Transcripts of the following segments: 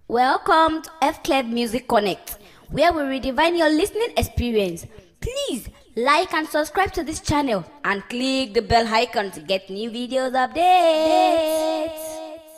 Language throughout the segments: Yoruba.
Welcome to F Club Music Connect, where we redefine your listening experience. Please like and subscribe to this channel and click the bell icon to get new videos updates.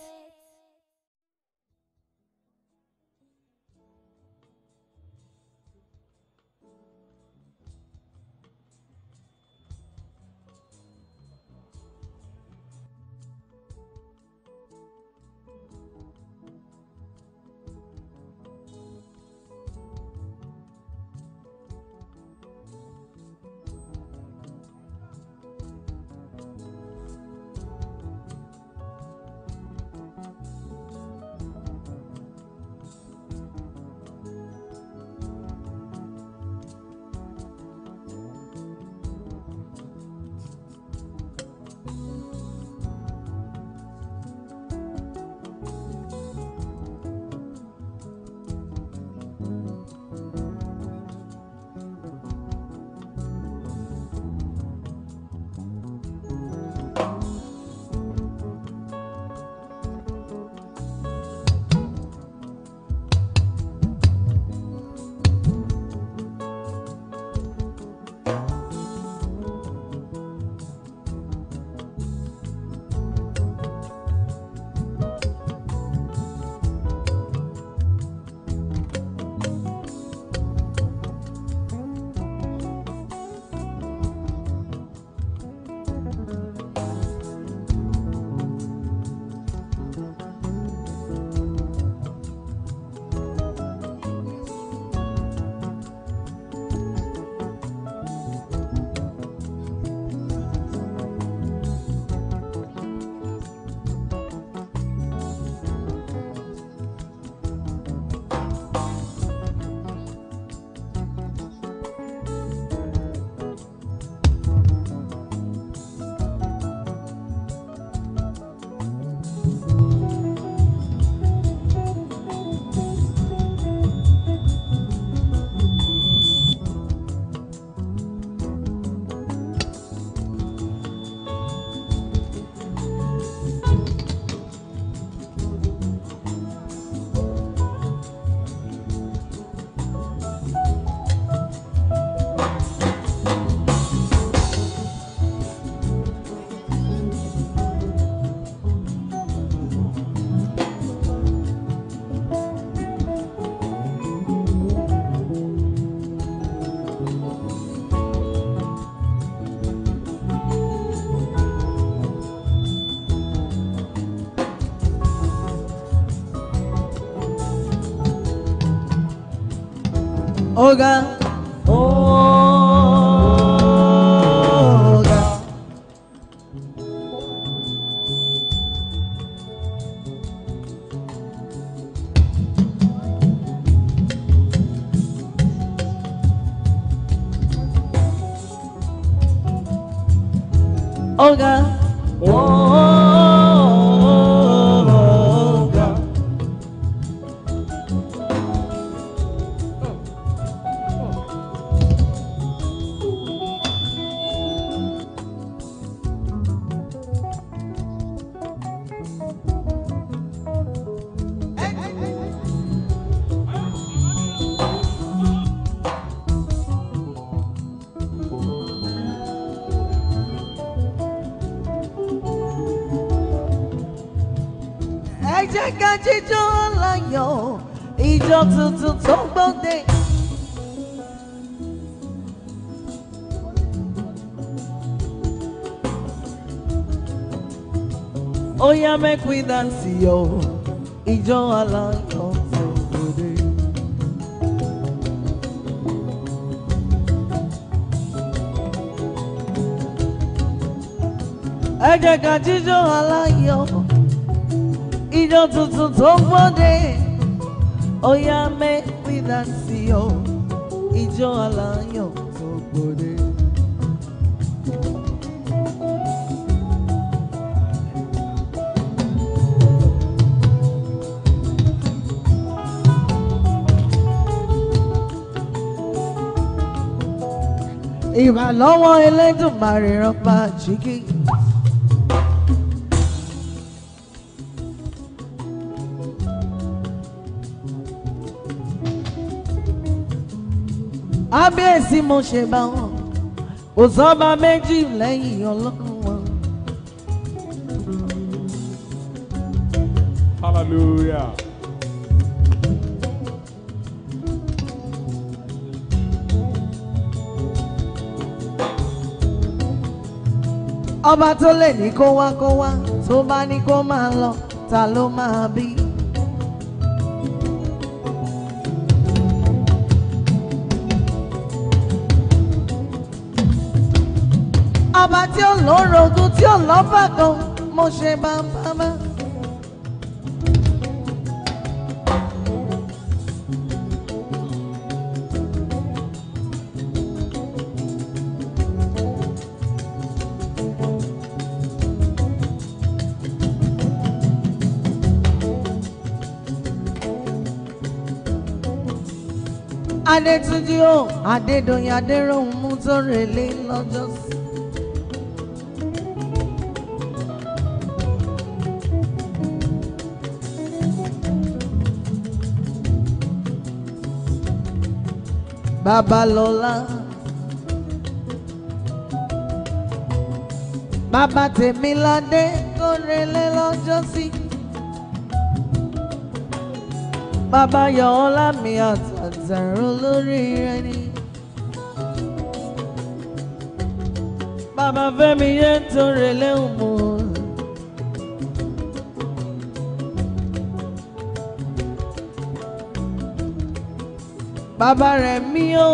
Oga. Oga. Oga. Oga. ẹ jẹ́ ká jíjọ́ láyọ̀ ìjọ tuntun tó gbọ́dé. ó yá make we dance yo ìjọ aláyọ̀ tó gbọ́dé. ẹ jẹ́ ká jíjọ́ aláyọ̀ ìjọ tuntun tó gbọ́dé ó yá make we dance yo ìjọ aláyọ̀ tó gbọ́dé. ìbàlọ́wọ́ Elédùmarè rọ́pà jígí. ábíyèsí mo ṣe bá wọn kò sọ́ba méjì lẹ́yìn ọlọ́run wọn. Hallelujah. ọba tó lè ní kó wá kó wá tó bá ní kó máa lọ ta ló máa bí. ọba tí ó lórogún tí ó lọ́fà kan mo ṣe bá bá bá. Adétúnjí o Adédoyin Adéròhùn mú tó relé lọ́jọ́ sí. Babalọ́lá Bàbá Tèmiládé tó relé lọ́jọ́ sí. Bàbá Yọ̀ọ́lá mi àtàtàrà olórí rẹ ni. Bàbá Fẹ́mi yẹn tó relé òmù. Bàbá rẹ̀ mí ó.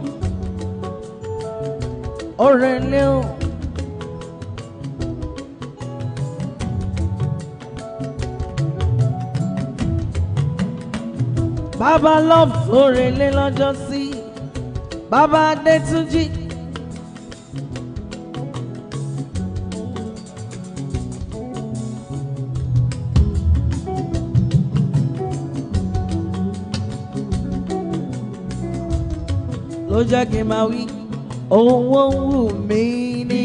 Ó relé o. Bàbá love tó relé lọ́jọ́ sí. Bàbá Adétúnjì. ló jẹ́ kí n máa wí owó ń wù mí ní.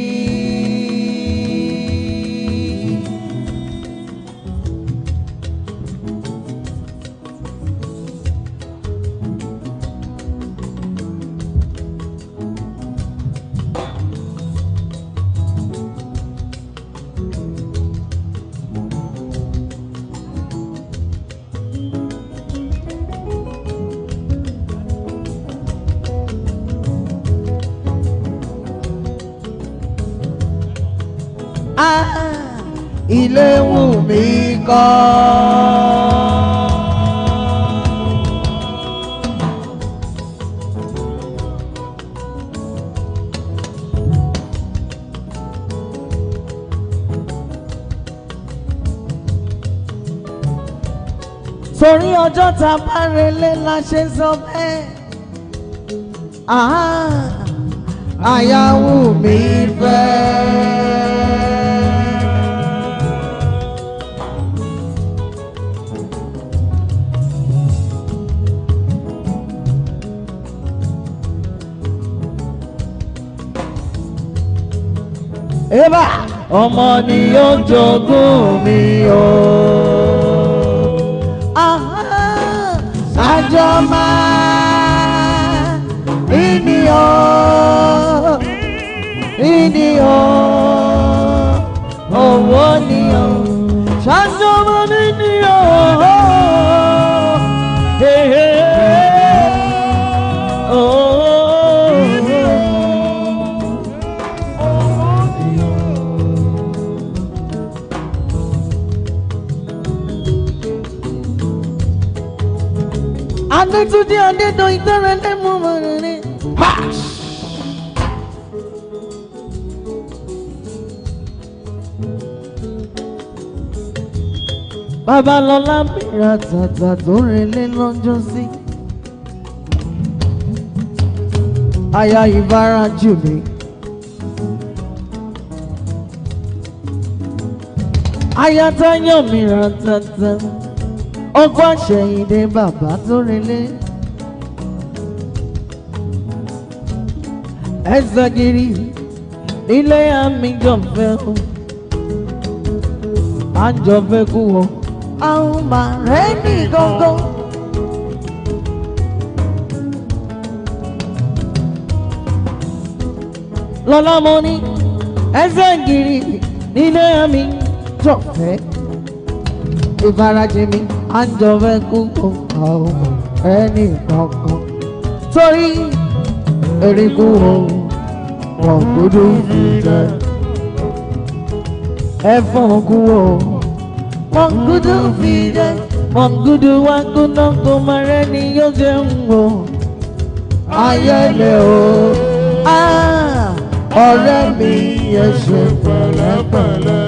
Ah, ilé wù mí kọ́. torí ọjọ́ tá a bá relé la ṣe sọ bẹ́ẹ̀. Ah, àyà wù mí fẹ́. Eba ọmọ ni yóò jogún mi o. Aha, Àjọ máa ìní o, ìní o, owó ni o, ṣáájú máa níní o. Hey, hey, oh. Adétúndé Adédoyin tẹ́rẹ lẹ́mú mọ̀rẹ́rẹ́. Babalọ́lá bìrà tàtà tó relé lọ́jọ́ sí. Aya ìbára jù mí. Aya táyọ̀ mìíràn tàtà ọkọ àṣẹyìndé bàbá tó relé ẹsẹ gírí nílé àmì jọfẹ o àjọfẹ kú o àwọn máa rẹ ní gángan. lọ́lá mo ní ẹsẹ̀ gírí nílé mi jọ̀fẹ́ ìfarajì mi à ń jọ̀fẹ́ kú àwọn ẹni kankan torí erékù o wọn gbọdọ̀ fi jẹ ẹ̀fọn kú o wọn gbọdọ̀ fi jẹ wọn gbọdọ̀ wá gbọdọ̀ kó máa rẹ ni yóò jẹun o ayẹlẹ o ah, ọ̀rẹ́ mi yẹ ṣe pẹ̀lẹ́pẹ̀lẹ́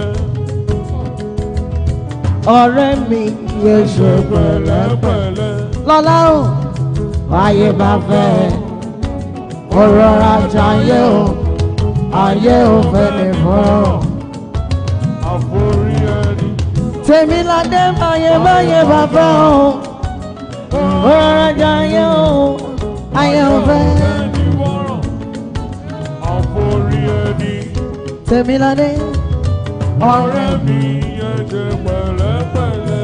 ọ̀rẹ́ mi yẹ ṣe pẹ̀lẹ́pẹ̀lẹ́ lọ́lá o ayé bá fẹ́ ọ̀rọ̀ ajá ayé o ayé o fẹ́ lè fọ́rọ̀ àforí ẹni. tèmi ládé báyé báyé bá fẹ́ o ọ̀rọ̀ ajá ayé o ayé o fẹ́ ẹni wọ́rọ̀. àforí ẹni. tèmi ládé ọ̀rẹ́ mi yẹn ṣe pẹ̀lẹ́pẹ̀lẹ́.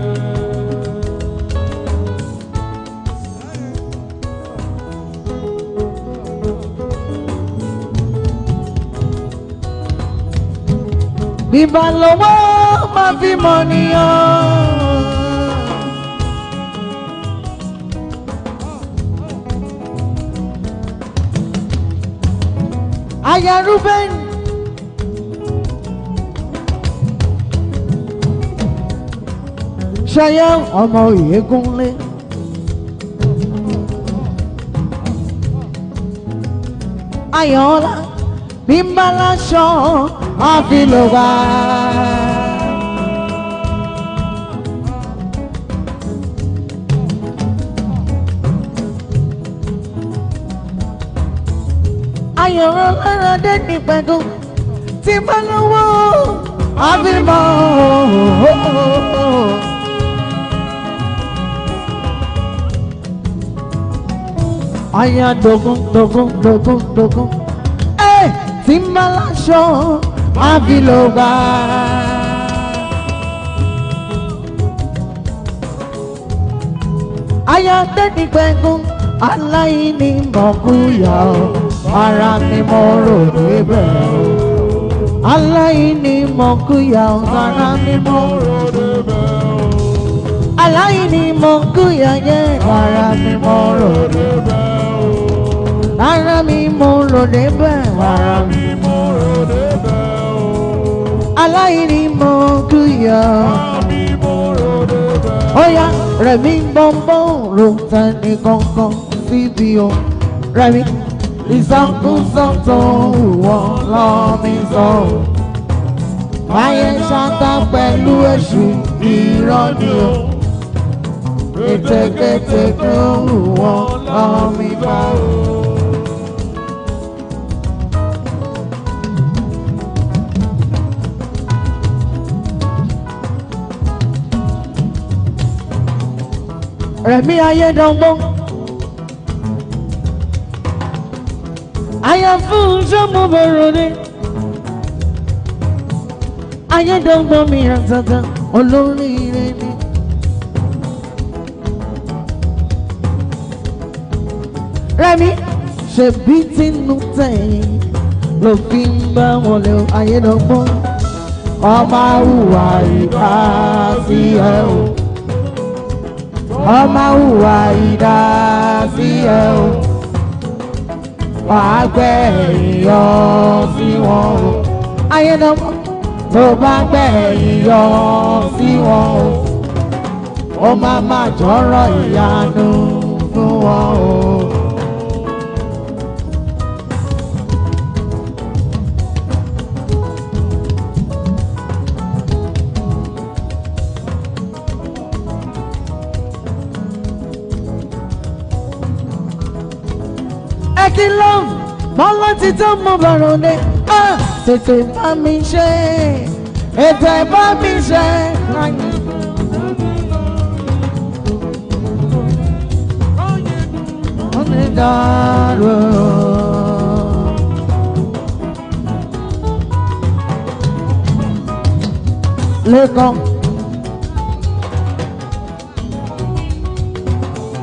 bíbá lọ́wọ́ máa fi mọ̀ nìyàn. Aya Ruben. Ṣayá ọmọ Ìyégúnlé. Ayọ̀ọ́lá bí ń bá láṣọ àfilọ́gbà. Ayọ̀rọ̀ lára dé ní pẹ̀lú tí bá lọ́wọ́ àfimọ́. Aya dogun dogun dogun dogun. Ẹ tí ń bá láṣọ àfilọ́gbà. Aya tẹ́ni pẹ̀gùn aláìní mọ̀kúyà o, ara ni mo rò níbẹ̀ o. Aláìní mọ̀kúyà o, ara ni mo rò níbẹ̀ o. Aláìní mọ̀kúyà yẹ ara ni mo rò níbẹ̀ o. Ara mi mo rò níbẹ̀ ara mi mo rò níbẹ̀ o. Aláìní mọ̀kúyà o àmì mo rò débẹ̀. Oya Rẹ̀mí bọ́ńbọ́n ro tẹni kankan síbi o. Rẹ̀mí ìsọkúsọ tó wọ̀ lọ́mí sọ o. Ayé ṣáta pẹ̀lú èṣù irọ́ ni o. Ètekéte tó wọ̀ lọ́mí bá o. Rẹ̀mí Ayédọ́gbọ́n. Àyà fún sọ́mọ bẹ̀rù ni. Ayédọ́gbọ́n mi àtàtà olóríire ni. Rẹ̀mí ṣèbí tinú tẹ̀yìn ló fi ń bá wọn lé o. Ayédọ́gbọ́n. Ọmọ àwùwà ìbá sí ẹ o ọmọ hùwà ìdá sí ẹ o wàá gbẹ̀yìn yọ sí wọn o ayédọ́mọ tó bá gbẹ̀yìn yọ sí wọn o ó má má jọ̀rọ̀ ìyanu fún wọn o. ẹ kí ló ń bọ́lá ti tó mú bọ̀rọ̀ ni á tètè bá mi ṣe ètò ìbá mi ṣe. Onídàárò. Lẹ́kọ̀ọ́.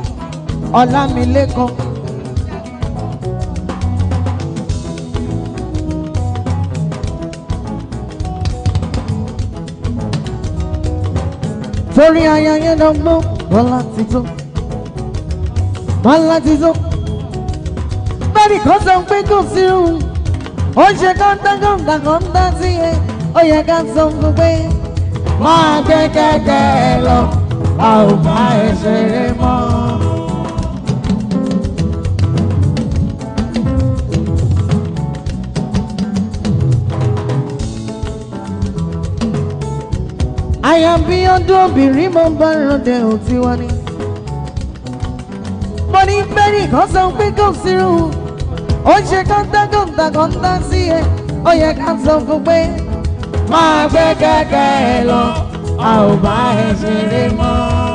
Ọlámilékan. torí aya yẹn lọ gbọ́ bọ́lá ti tó bọ́lá ti tó bẹ́ẹ̀ni kan sọ pé kò sí òun ó ṣe kọ́ńtà kọ́ńtà kọ́ńtà sí ẹ ó yẹ ká sọ fún pé máa gbé kẹ́kẹ́ ẹ lọ a ò bá ẹ ṣeré mọ́. àyàbí ọdún obìnrin mo bá rọdẹ òtí wá ní. mo ní bẹ́ẹ̀ni kan sọ pé kò sí òun ó ṣe kọ́ńtà kọ́ńtà kọ́ńtà sí ẹ ó yẹ ká sọ fún pé máa gbé kẹ́kẹ́ ẹ lọ a ò bá ẹ ṣeré mọ́.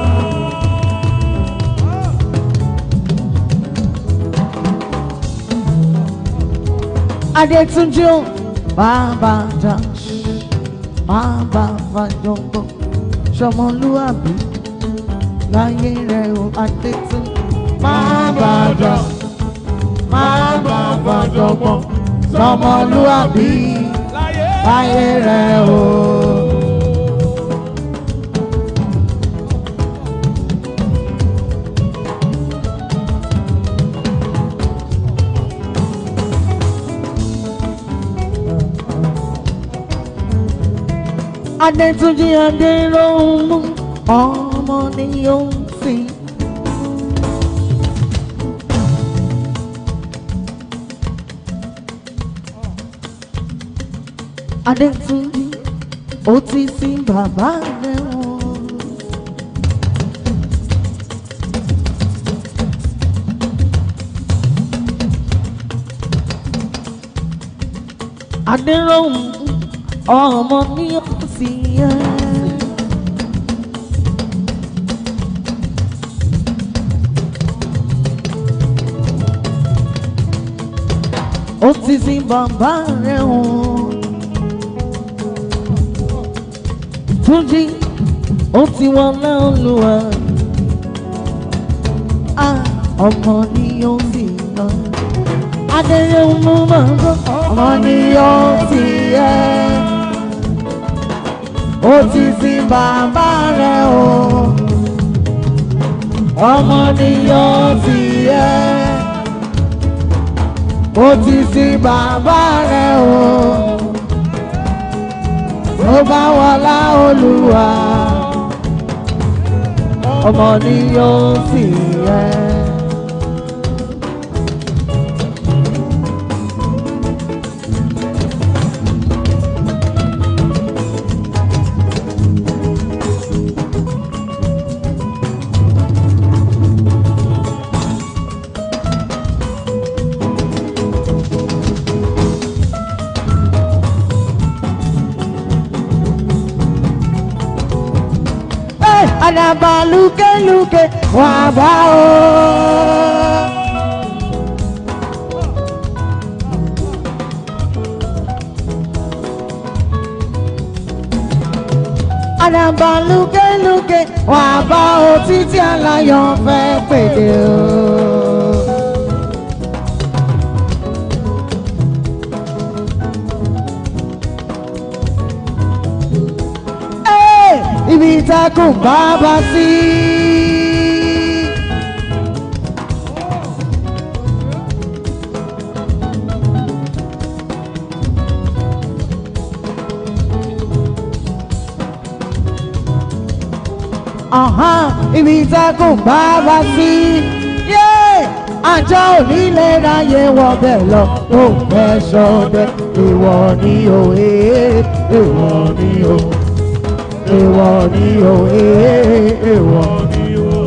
Adétúnjú bàbá jà bàbá fàjọgbọ́ sọmọlúwàbí láyé rẹ̀ o Adétúnjú bàbá jà bàbá fàjọgbọ́ sọmọlúwàbí láyé rẹ̀ o. Adétúnjí Adéròmù ọmọ ni ó ń sìn. Adétúnjí ó ti sin bàbá rẹ̀ wọ́n. Adéròmù ọmọ ní ọ̀sì yẹn. ó ti sin bàbá rẹ̀ hàn. Túnjí ó ti wọlé olúwa. a ọmọ ní ọ̀sì yẹn. Adéròmù máa ń gbọ́ ọmọ ní ọ̀sì yẹn ó ti sin bàbá rẹ̀ o ọmọ nìyàn ti yẹ ó ti sin bàbá rẹ̀ o tó bá wọlá olúwa ọmọ nìyàn ti yẹ. àdàbà lúkẹ́lúkẹ́ wà bá o. àdàbà lúkẹ́lúkẹ́ wà bá o títí aláyọ̀ fẹ́ pèdè o. ibi ìtakùn bàbá sí. ibi ìtakùn bàbá sí. àjọ onílé ráyè wọbẹ̀ lọ ó fẹ́ sọdẹ ìwọ ni òye ìwọ ni òye èèwọ̀ ni o èèwọ̀ ni o.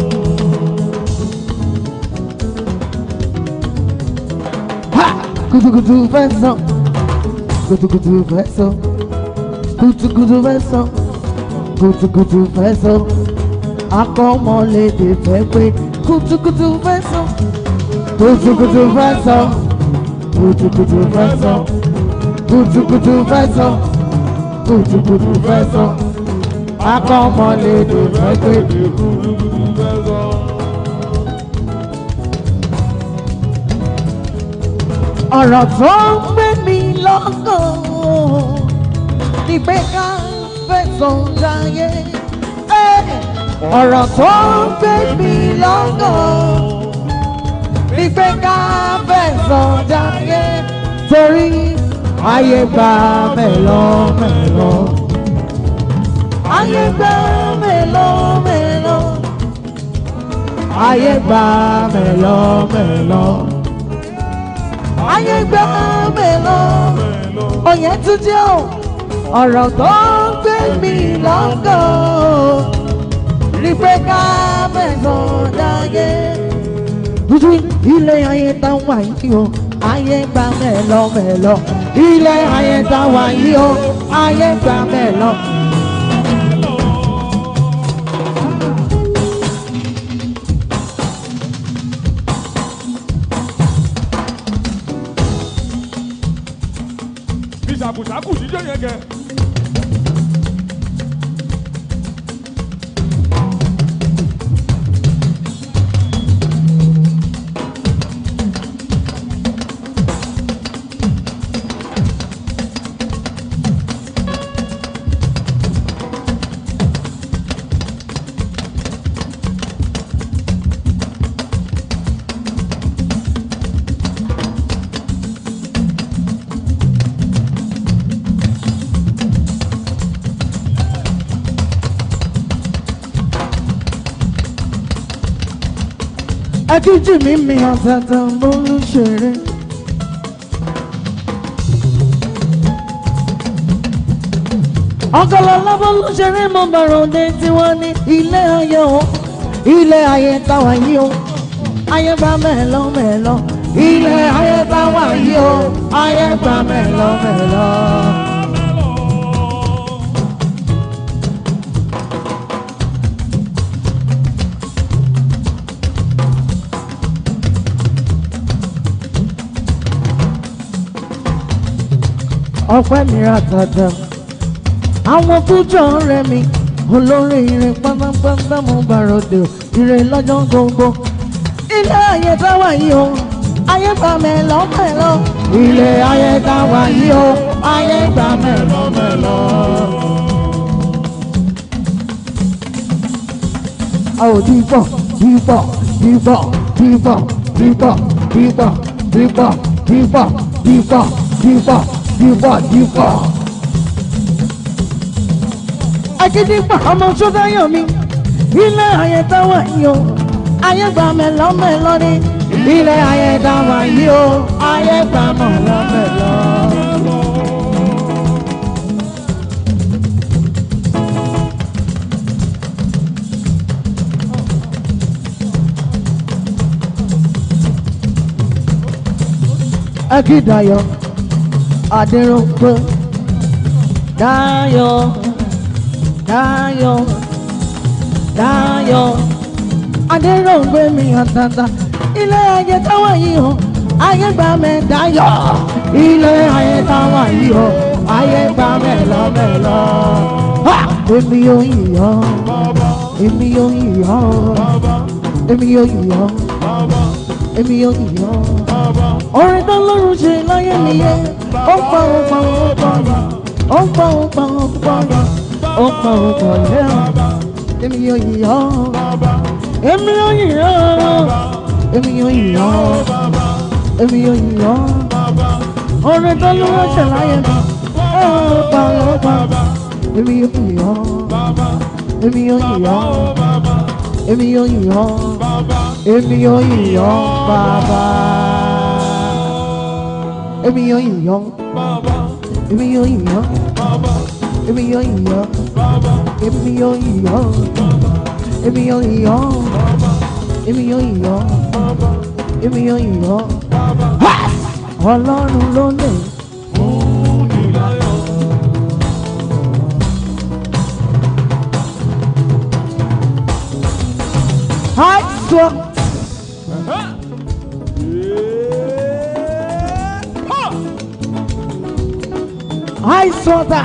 Kutukutu fẹ́ sàn, kutukutu fẹ́ sàn, kutukutu fẹ́ sàn, kutukutu fẹ́ sàn, akọ́mọlédè fẹ́ pé kutukutu fẹ́ sàn, kutukutu fẹ́ sàn, kutukutu fẹ́ sàn, kutukutu fẹ́ sàn, kutukutu fẹ́ sàn akọ́mọlédè fẹ́ pé ọ̀rọ̀ tó ń gbé mi lọ́kàn ni pé ká fẹ̀sùn láyé ọ̀rọ̀ tó ń gbé mi lọ́gàn ní pé ká fẹ̀sán jáde torí ayé gba mẹ́lọ mẹ́lọ. ayé gba mẹ́lọ mẹ́lọ. ayé gba mẹ́lọ mẹ́lọ. ayé gba mẹ́lọ. òye tún jẹ́ o ọ̀rọ̀ tó ń gbé mi lọ́gàn ní pé ká fẹ̀sán jáde dúdú ilé ayé tá wà yìí o ayé gba mẹ́lọ mẹ́lọ ilé ayé tá wà yìí o ayé gba mẹ́lọ. bí ṣàkùṣàkù jíjọ yẹn kẹ. akíjì mi mi ọ̀tẹ̀tẹ̀ mo ń ṣeré. ọ̀gọ̀lọ̀ lọ́bọ̀ ló ṣeré mo bẹ̀rù dé tí wọ́n ní ilé ayé o ilé ayé táwa yìí o ayé gba mẹ́lọ mẹ́lọ ilé ayé táwa yìí o ayé gba mẹ́lọ mẹ́lọ. ọpẹ́ mi ra tàdà àwọn fújọ rẹ mi olórí irin pátápátá mo bàròdè ire lọ́jọ́ gbogbo ilé ayé táwa yìí o ayé gbà mẹ́lọ mẹ́lọ ilé ayé táwa yìí o ayé gbà mẹ́lọ mẹ́lọ. a ò dìbò dìbò dìbò dìbò dìbò dìbò dìbò dìbò dìbò dìbò dìbò dìbò. Akíndígbà ọmọ Sọ́dáyọ̀ mi, ilé ayé táwọn yìí o, ayé gba mẹ́lọ́mẹ́lọ́ ni. Ilé ayé táwọn yìí o, ayé gba mẹ́lọ́mẹ́lọ́. Akíndayọ̀ Adéròpé Dayọ̀ Dayọ̀ Dayọ̀ Adéròpé mi àtàtà ilé ayé táwọn yìí o ayé gbà mẹ́ Dayọ̀ ilé ayé táwọn yìí o ayé gbà mẹ́ lọ́mẹ́lọ́ èmi yóò yìyọ́ èmi yóò yìyọ́ èmi yóò yìyọ́ èmi yóò yìyọ́ orin tó lọ́rùn ṣe láyé nìyẹn ó pa ó pa ó pa ó pa ó pa ó pa ó pa ó pa lẹ́rù èmi yóò yìyọ́ èmi yóò yìyọ́ èmi yóò yìyọ́ èmi yóò yìyọ́ orin tó lọ́rùn ṣe láyé nìyẹn ó pa ó pa èmi yóò yìyọ́ èmi yóò yìyọ́ èmi yóò yìyọ́ èmi yóò yìyọ́ bàbá èmi yóò yìyọ́ èmi yóò yìyọ́ èmi yóò yìyọ́ èmi yóò yìyọ́ èmi yóò yìyọ́ èmi yóò yìyọ́ èmi yóò yìyọ́ ọlọ́run ló lè. àìsàn àìsàn dà.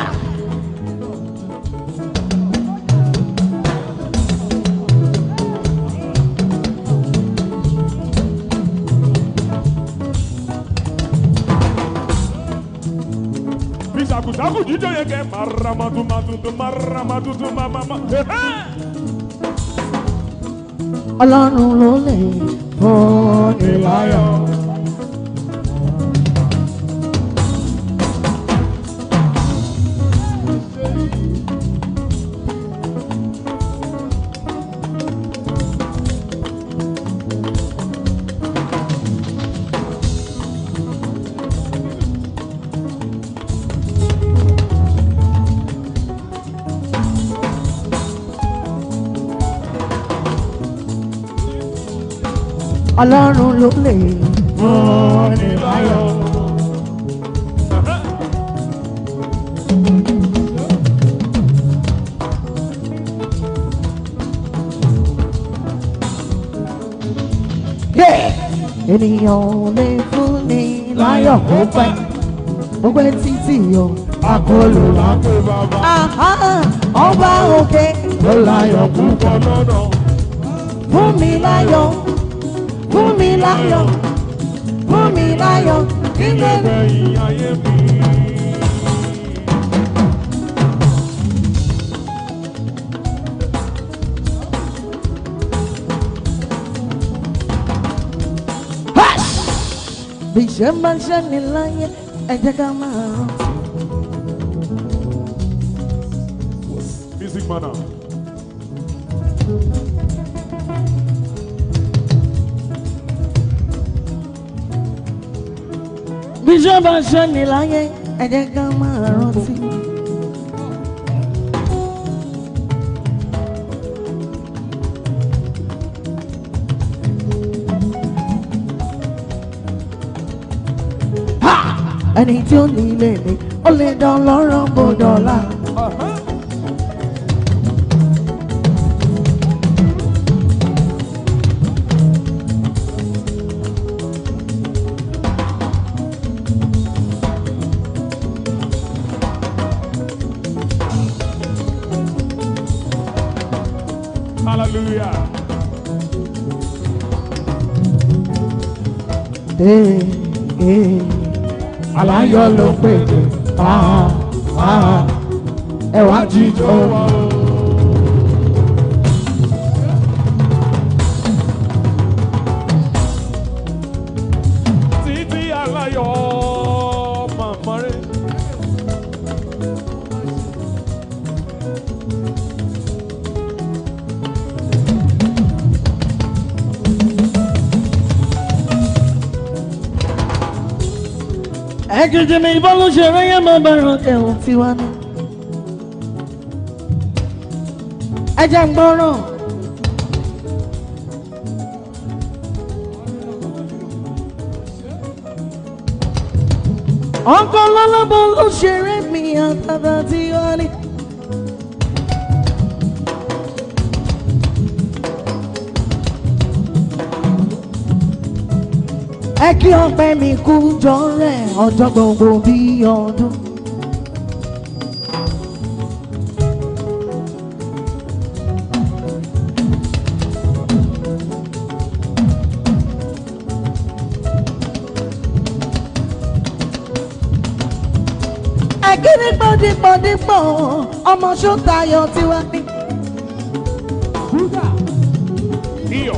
bí ṣàkùṣàkù jíjọ yẹn kẹ. maramadu madudu maramadu mamama. ọlọ́run ló lè fúnni láyọ̀. ọlọ́run ló lè fúnni láyọ̀. ènìyàn ò lè fúnni láyọ̀ kó pẹ́ ó pẹ́ títí o àkọlù lápẹ́. Pé bàbá Àhá, ọba òkè ló láyọ̀ kú. púpọ̀ lọ́nà. fún mi láyọ̀ fún mi láyọ̀ fún mi láyọ̀ nílé Gbẹ̀yìn ayé mi. bí ṣe máa ń ṣe ní láyé ẹ jẹ́ ká máa rán. Music manner. bí ṣe máa ń ṣe ní láyé ẹ jẹ́ ká máa rántí. Ha! ẹni tí ó ní ilé ni ó lè dán lọ́rọ̀ bó dọ̀la. Hallelujah. Ee, ee, aláyọ̀ ló pèdè ah, ah, ẹ wá jíjọ. Títí aláyọ̀ màmá rẹ̀. ẹ̀kìtì mi ìbọn ló ṣe rẹ́yẹ́ máa bá ràn ẹ̀hún tiwa ní. ẹ jẹ́ ń gbọ́ràn. ọkọ lọ́lọ́bọ ló ṣeré mi àtàtà tiwa ní. ẹ kí ọpẹ́ mi kú jọ rẹ̀ ọjọ́ gbogbo bí ọdún. ẹ kí ní pọ́ndípọ́ndípọ́ ọmọ ṣótayọ tiwa ní. Iyọ̀.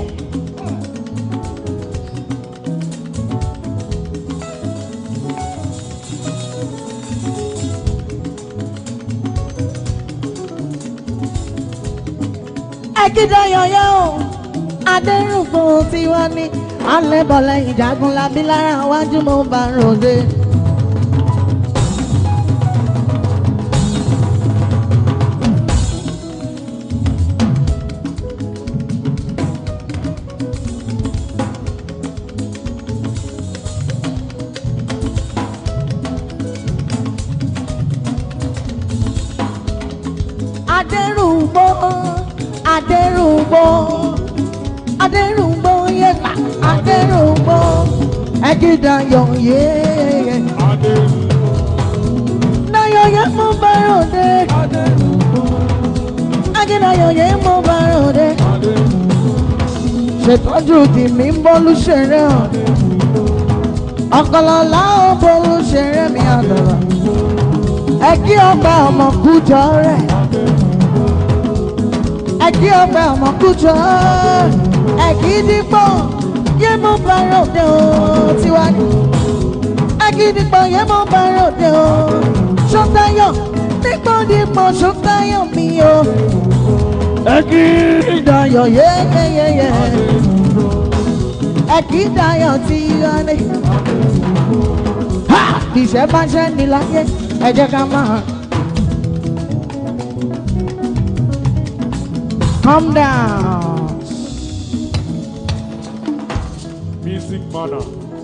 ẹ̀kídayọ̀yọ̀ o adẹ́rùnfún tiwa ní alẹ́bọ̀lẹ̀ ìjagun labí lára wájú mo bá ròde. adẹ́rùngbó adẹ́rùngbó adẹ́rùngbó yẹ̀pà adẹ́rùngbó ẹ̀kídayọ̀ yéé dayọ̀ yẹ mo bá ròde ẹ̀kídayọ̀ yẹ mo bá ròde ṣètọ́jú tìmí ń bọ́lú ṣeré hàn ọ̀kọ̀lọ̀lá ó bọ́lú ṣeré mi àdàlà ẹ kí ọgbà ọmọ kújọ rẹ̀ ẹ kí ọgbà ọmọ kújọ Agídígbò yé mo bá ròde o tiwa ni. Agídígbò yé mo bá ròde o. Ṣọ́tayọ̀ dípòdípò ṣọ́tayọ̀ mi o. Agídayọ̀ yéyéyéyé. Agídayọ̀ ti yọlé. Ha! Ìṣẹ́ bá ṣẹ́ ní láyé, ẹ jẹ́ ká máa. Calm down. Music manner.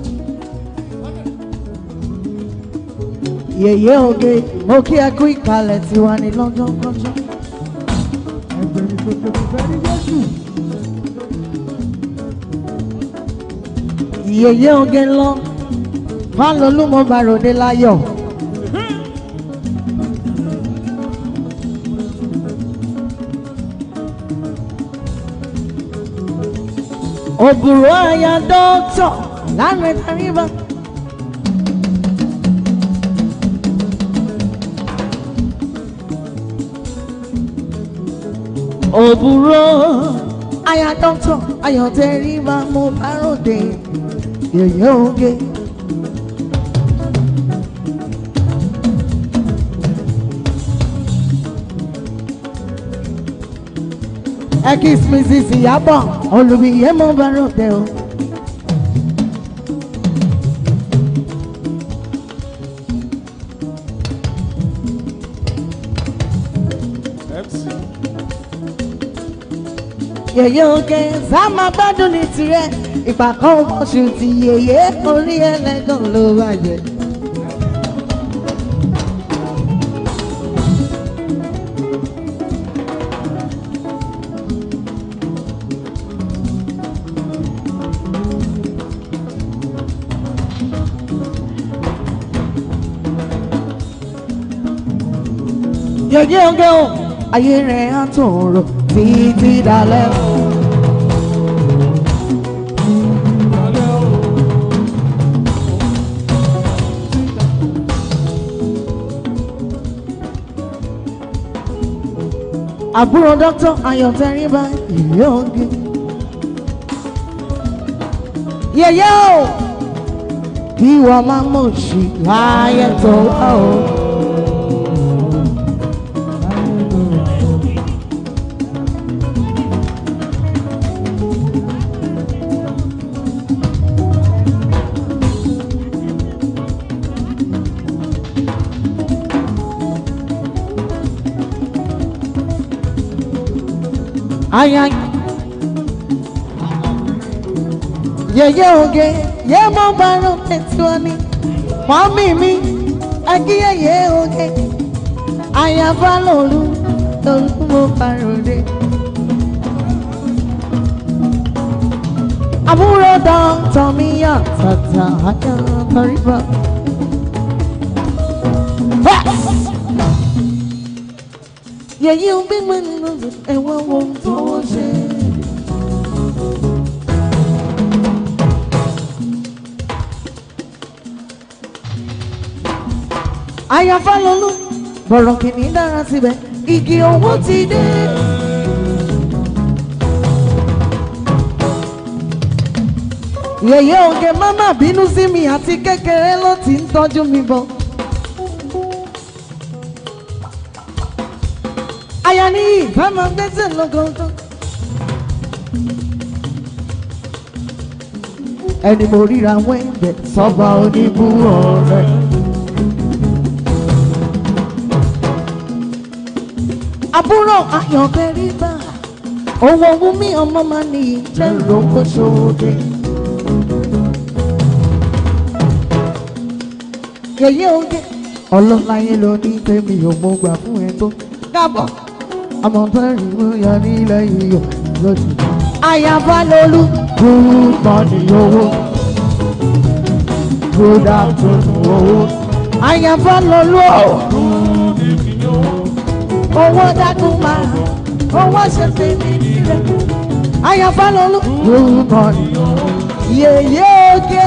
Yèyé oge, mo kí ẹ kú ìkàlẹ̀ tiwa ní lọ́jọ́ kọjọ́. Yèyé oge lọ, Fálolú mo bá ròde láyọ̀. Òbúrò àyà dọ́tọ̀ láàrin tàríba. Òbúrò àyà dọ́tọ̀ ayọ̀ tẹríba mo bá ròde yèyé oge. Ekis Mrs. Ìyábọ̀ olùbíyé mo bá ròde o. MC. Yèyé oge sáma gbádùn ní tirẹ̀ ìgbà kan oṣù tí yèyé orí ẹlẹ́gàn ló bàjẹ́. Yèyé oge o ayé rẹ̀ á tòrò títí dalẹ́ o. àbúrò dókítà ayọ̀tẹ́rìbá yèyé oge. yèyé o kí wọ́n máa mọ̀ sí láyé tó wá o. Aya yeye oge ye mo baro tetuani mami mi agi yeye oge aya ba lolu lolu mo baro de àbúrò dọ́tọ̀ mi yà tàtà aya kọríba. yẹ̀yí ń bí mi nínú ẹ̀wọ̀n wo tó ṣe. àyàfà lọ́lú bọ̀rọ̀ kìíní dára síbẹ̀ igi owó ti dé. yẹ̀yẹ́ oge máma bínú sí mi àti kékeré ló ti ń tọ́jú mi bọ̀. aya ní ìfẹ́ máa gbẹ́sẹ̀ lọ́gọ́gọ́. ẹni mo ríra wẹ́ǹdẹ̀ sọ́ba oníbú ọ̀rẹ́. àbúrò ayọ̀kẹ́rì bá owó owó mi ọmọ máa ní ìjẹ́ ìrókò ṣòde. yẹ̀yẹ́ oge ọlọ́láyé ló ní tèmi ò mọ̀ gbà fún ẹ tó kábọ̀ àmọ́ bẹ́ẹ̀rì mú yọ nílẹ̀ iyọ̀ lójú. àyàbá lolú good morning owó good afternoon owó àyàbá lolú ọ̀ owó dákun máa owó ṣe tèmi nílẹ̀ àyàbá lolú good morning yèyé oge.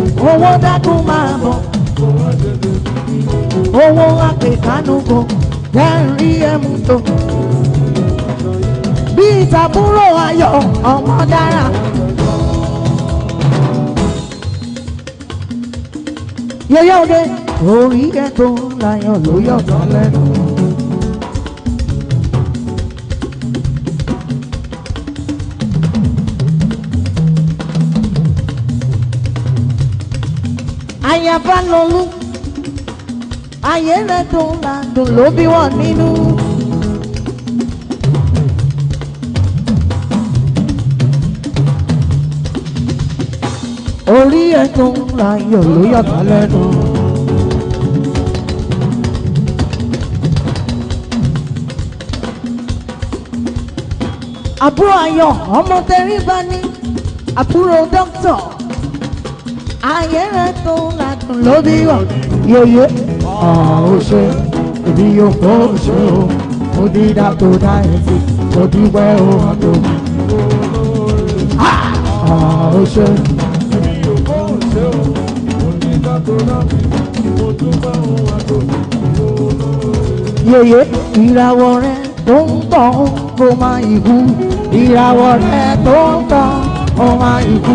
owó dákun máa bọ̀ owó àpèkánú bọ̀ kẹrí ẹmu tó bí ìtàbúrò ayọ̀ ọmọ dára. yẹyẹ òde orí ẹ tó láyọ̀ ló yọ̀ tán lẹ́nu. àyàbá lọlú ayé rẹ tó ládùn ló bí wọn nínú. orí ẹ tó láyọ̀ ló yọ̀tọ̀ lẹ́nu. àbúrò ayọ̀ ọmọ tẹríba ní àbúrò dókítà ayé rẹ tó ládùn ló bí wọn yeye ó ṣe ìbí yóò kó ṣe o mo dídá tó dá ẹ sí mo dúpẹ́ ó hàn tó ó ṣe. yeye ìràwọ̀ rẹ tó ń tàn kó máa ikú ìràwọ̀ rẹ tó ń tàn kó máa ikú.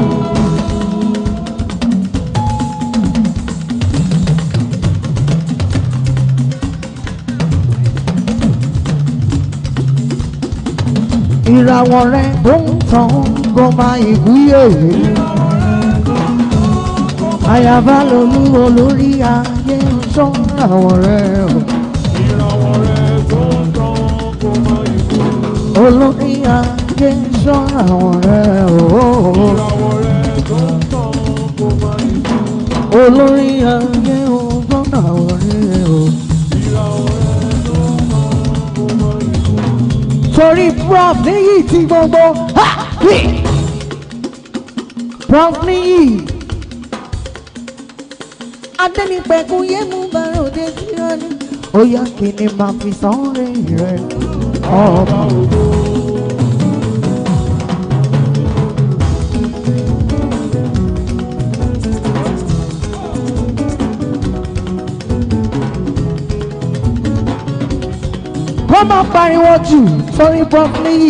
ìràwọ̀ rẹ tó ń tàn kó máa ikú yeye. àyàbá lolú olórí ayé ń sọ ìràwọ̀ rẹ o. ìràwọ̀ rẹ̀ tó ń tàn kó má ikú. olórí ayé ń sọ ìràwọ̀ rẹ o. ìràwọ̀ rẹ̀ tó ń tàn kó má ikú. olórí ayé ń sọ ìràwọ̀ rẹ o. ìràwọ̀ rẹ̀ tó ń tàn kó má ikú. torí prof níyì tí gbogbo ha! Hì! prof níyì adẹ́nipẹ̀kun yé mú bàrà òde tí ó ní. ó yá kí ni màá fi sọ́ọ́rẹ́ rẹ̀ ọba òdo. kó má pariwo jù torí prof níyì.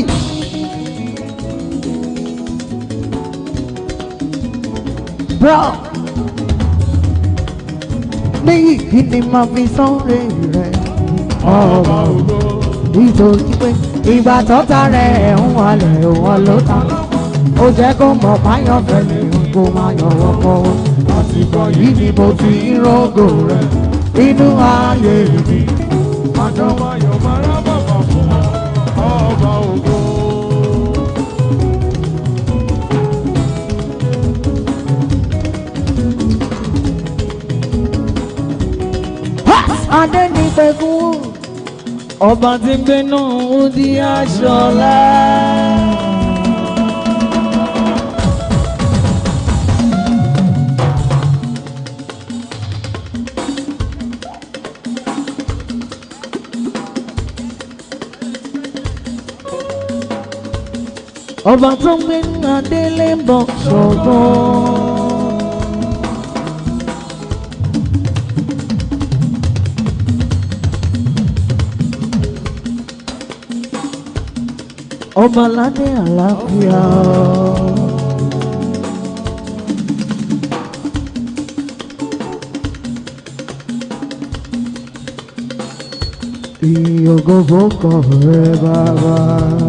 prof níyì kí ni màá fi sọ́ọ́rẹ́ rẹ̀ ọba òdo nítorí pé ìgbà tọ́ta rẹ̀ ń wálẹ̀ wọn ló ta ó jẹ́ kó mọ̀ báyọ̀ fẹ́lẹ̀ kó máa yọ̀ wọ́pọ̀ àsìkò yìí ni mo ti ń rògò rẹ̀ inú ayé mi Àjọ máa yọ̀ máa rá bàbà fún ọba ògo. adé ní pẹ̀kún ọba tí ń gbénú di aṣọlá. ọba tó ń gbé adélé ń bọ̀ ṣọ̀gbọ́n. ọba aládé àlàáfíà. ìyókò fọkọ rẹ bàbá.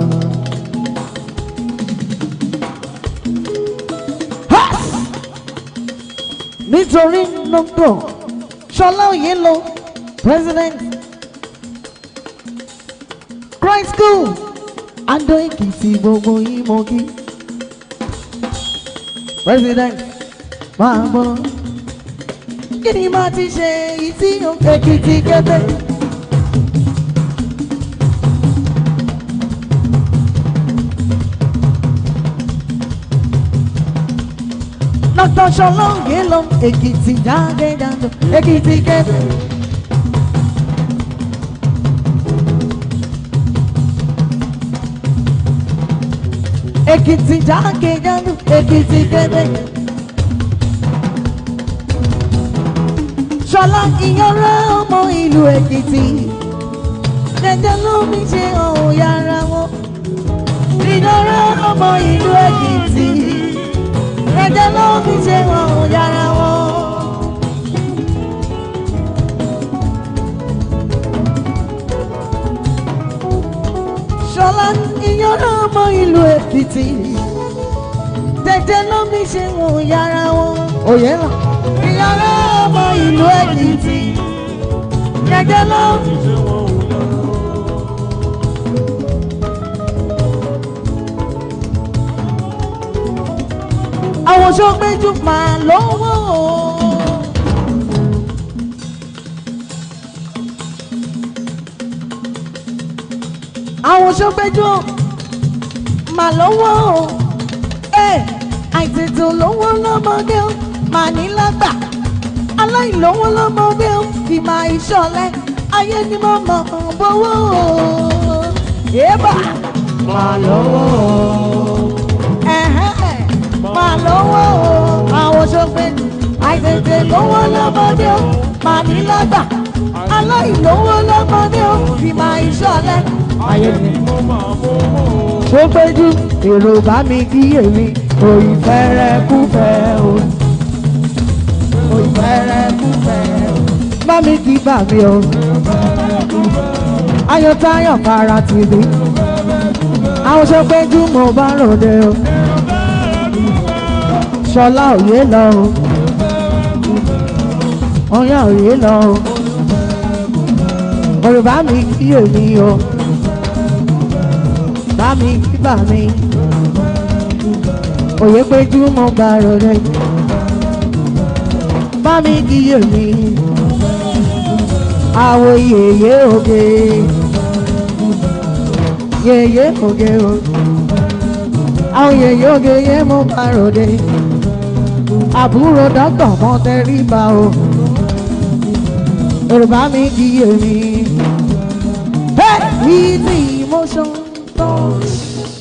nítorí nọ́mbọ̀ ṣọlá òye lo president christ school adó èkìtì gbogbo yín mo kí president máa bọ̀ kí ni máa ti ṣe èyí tí èkìtì kété. Dr. Ṣọlá òye lo èkìtì jáde jáde èkìtì kété. Èkìtì jákèjádò Èkìtì kéde. Ṣọlá ìyanra ọmọ ìlú Èkìtì. jẹjẹ ló mi ṣe ọ̀hún yàrá wọn ìdọ́rọ̀ ọmọ ìlú èkìtì jẹjẹ ló mi ṣe ọ̀hún yàrá wọn. ṣọlá ìyọ́nà ọmọ ìlú èkìtì jẹjẹ ló mi ṣe ọ̀hún yàrá wọn. òye lọ ìyọ́nà ọmọ ìlú èkìtì jẹjẹ ló mi. àwọn sọgbẹ́jú máa lọ́wọ́. àwọn sọgbẹ́jú máa lọ́wọ́. ẹ àìtètè lọ́wọ́ lọ́mọdé ó máa ní lágbà aláìlọ́wọ́ lọ́mọdé ó fi máa ìṣọ̀lẹ̀ ayé ni mo mọ̀ bọ́wọ́. yébà máa lọ́wọ́ ẹ̀hẹ́n máa lọ́wọ́ o àwọn ṣọ́gbẹ́ àìtètè lọ́wọ́ lọ́mọdé o máa ní lágbà aláìlówó lọ́mọdé o fi máa ìṣọ̀lẹ̀ ayé mi. ó péjú èrò bá mi kí èmi òyìn fẹ́rẹ́ kú fẹ́ o òyìn fẹ́rẹ́ kú fẹ́ o bá mi kí bà mí o ayọ̀tayọ̀ para tìbí àwọn ṣọ́gbẹ́jú mo bá ròde o ṣọlá òye lọ o ọyá òye lọ o yorùbá mi kí èmi o bá mi kí bà mí òye péjú mo gbà rọrẹ bá mi kí èmi àwọ̀ yèyé oge yèyé oge o àwọn yèyé oge yé mo gbà rọrẹ àbúrò dọ́gbọ̀n mọ́ tẹríba o yorùbá mi kì í èmi easy emotion touch.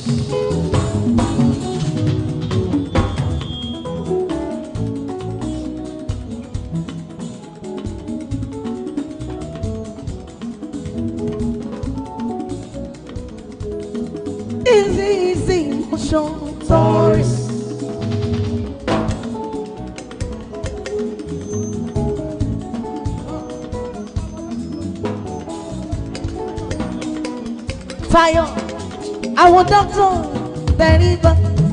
Easy, easy emotion touch. Tayo, àwọn dọ́kítọ̀ tẹríba.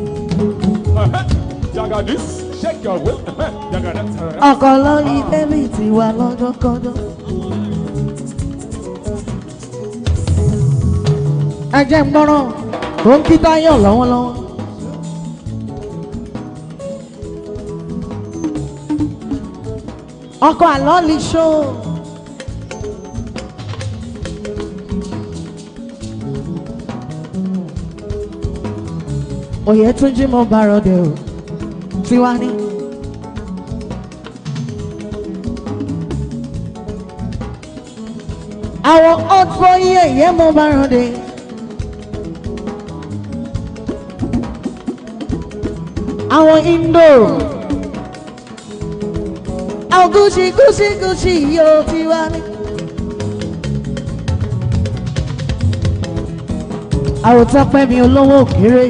Jagadis, shake your waist. Jagadis. Ọkọ̀ lórí bẹ́bí ti wà lọ́jọ́ kọjọ́. Ẹ jẹ́ ń gbọ́ràn tó ń kí Táyọ̀ lọ́wọ́lọ́wọ́. Ọkọ̀ àlọ́ lè ṣó. Òye tún jí mo bá rọdẹ o, tiwa ní. àwọn ọ̀tọ̀ iye yẹn mo bá rọdẹ. àwọn indo àwọn gúúsì gúúsì gúúsì yóò ti wá ní. àwòtán pẹ́ mi olówó òkèrè.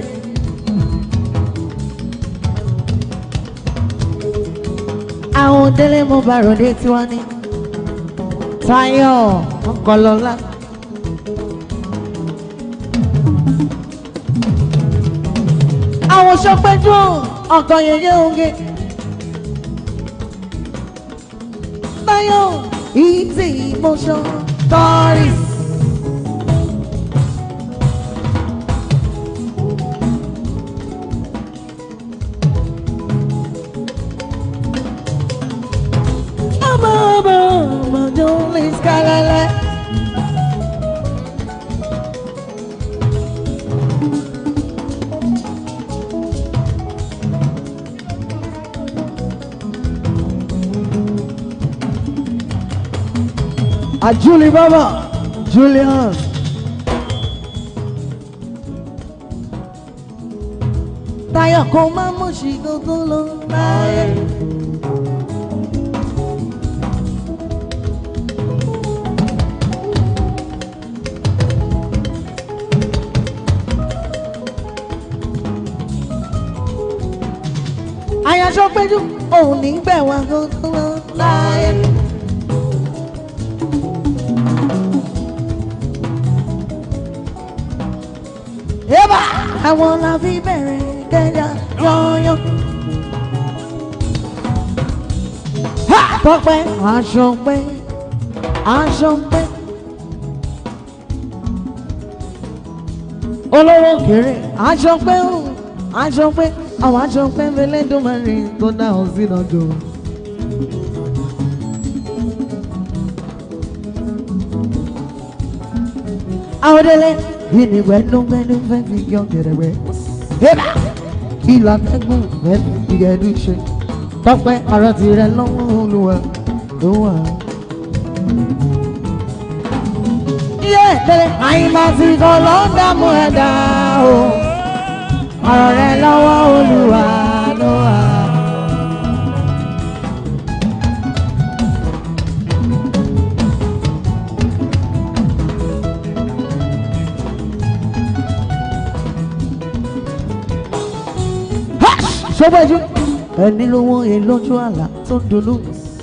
àwọn délé mo bá rọdẹ tiwa ní. Táyọ̀ Ọkọlọ́lá. Àwọn sọpẹ́jú ọkọ̀ yẹyẹ oge. Táyọ̀ easy motion tourist. Ọmọ ọmọ ọmọ Jolly Skalala. A Julie Baba, Julius. Táyọ̀ kò máa mú sí gbogbo lọ láyé. aṣọ péjú òun ní gbẹ̀wọ̀n gbogbo láyé. Eba àwọn la fi bẹ̀rẹ̀ kẹjà yọ̀yọ̀. Ha! Tọ́pẹ́ aṣọ pẹ́ aṣọ pẹ́. Olówó kéré aṣọ pẹ́ o aṣọ pẹ́ àwọn aṣọ pẹ́ fẹlẹ́dùnmọ́rin tó dá ọ sínú ọjọ́. Àwọ̀délé ìní gbẹ́dúgbẹ́dú fẹ́ fi yọ gẹ̀rẹ́gbẹ́. Eba ìlà tẹ́gùn fẹ́ fi gẹ̀dú ṣe. Tọ́pẹ́ ara ti rẹ lọ́wọ́ olúwa ló wà. Iye tẹ̀lé àyìnbá ti kọ́ ló ń dààmú ẹ̀dá o. Ọ̀rọ̀ rẹ lọ́wọ́ olúwa ló wà. Sọ́gbẹ́jú ẹni lówó èlójú àlá tó ń dolú.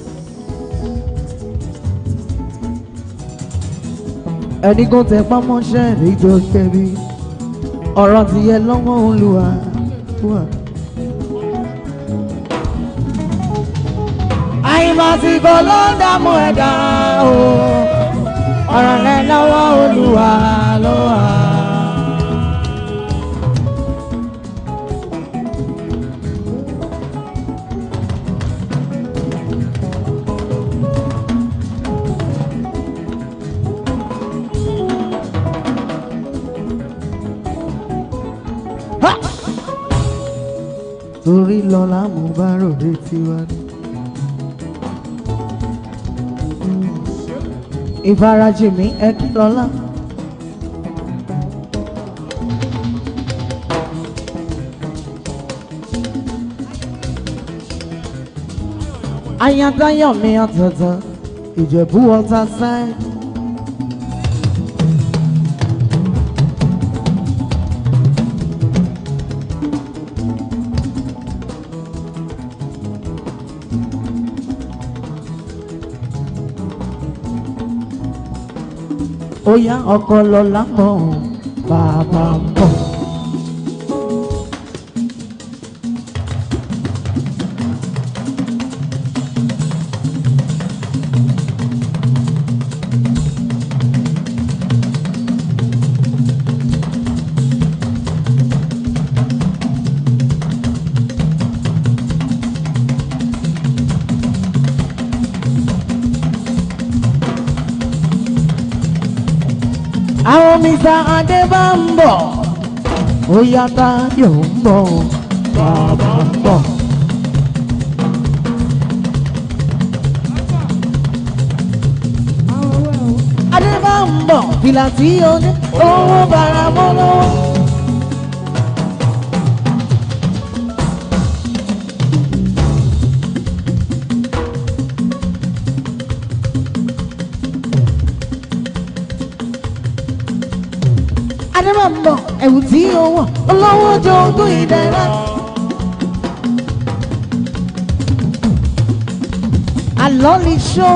ẹni kò tẹ pámọ́ṣẹ́ rí tó kẹ́bí ọ̀rọ̀ ti yẹ lọ́wọ́ olúwa. wà. àyìnbásíkò ló ń dààmú ẹ̀dá o ọ̀rọ̀ rẹ lọ́wọ́ olúwa ló wà. Ha! torí lọ́la mo bá ròde tiwa ni. ìfarajì mi ẹ kí lọ́la. ayatayọ̀ mi ọ̀tọ̀ọ̀tọ̀ ìjẹ̀bú ọ̀tá sáì. ó yá ọkọ lọ́la mọ̀ bàbá mọ̀. àwọn mr adébámbọ̀ ó yá táyọ̀ ń bọ̀ bàbá ń bọ̀. adébámbọ̀ fìlà tí ó ní owó bàrà mọ́ lọ́wọ́. adébámbọ̀ ẹ̀wù tí ó wọ̀ olówó jogún ìdẹ́rẹ́. àlọ́ lè ṣó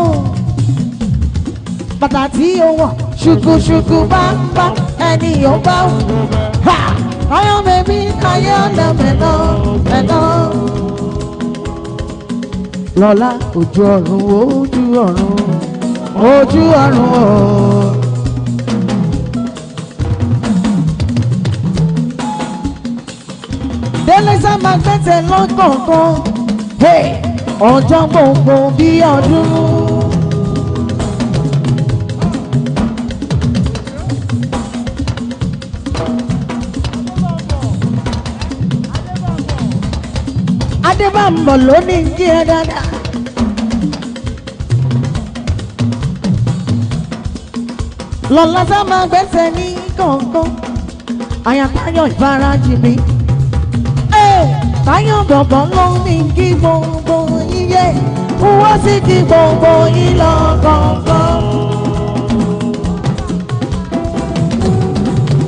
bàtà tí ó wọ̀ ṣùkùṣùkù bá ń bá ẹni yóò bá wù. Ha! Ayọ̀ bèbí ayé ọ̀dà mẹ́nà mẹ́nà. Lọ́lá ojú ọ̀run ojú ọ̀run ojú ọ̀run ooo. délé sábà gbẹ́sẹ̀ lọ́kọ̀ọ̀kan Hey! ọjọ́ gbogbo bí ọdún. adébámbọ̀ ló ní kí ẹ dáadáa. lọ́lá sábà gbẹ́sẹ̀ ní kọ̀ọ̀kan àyàtayọ̀ ìfarajì mi táyọ̀ bọ̀bọ̀ ló ní kí gbogbo yíyẹ wọ́n sì kí gbogbo yín lọ kọ̀ọ̀kan.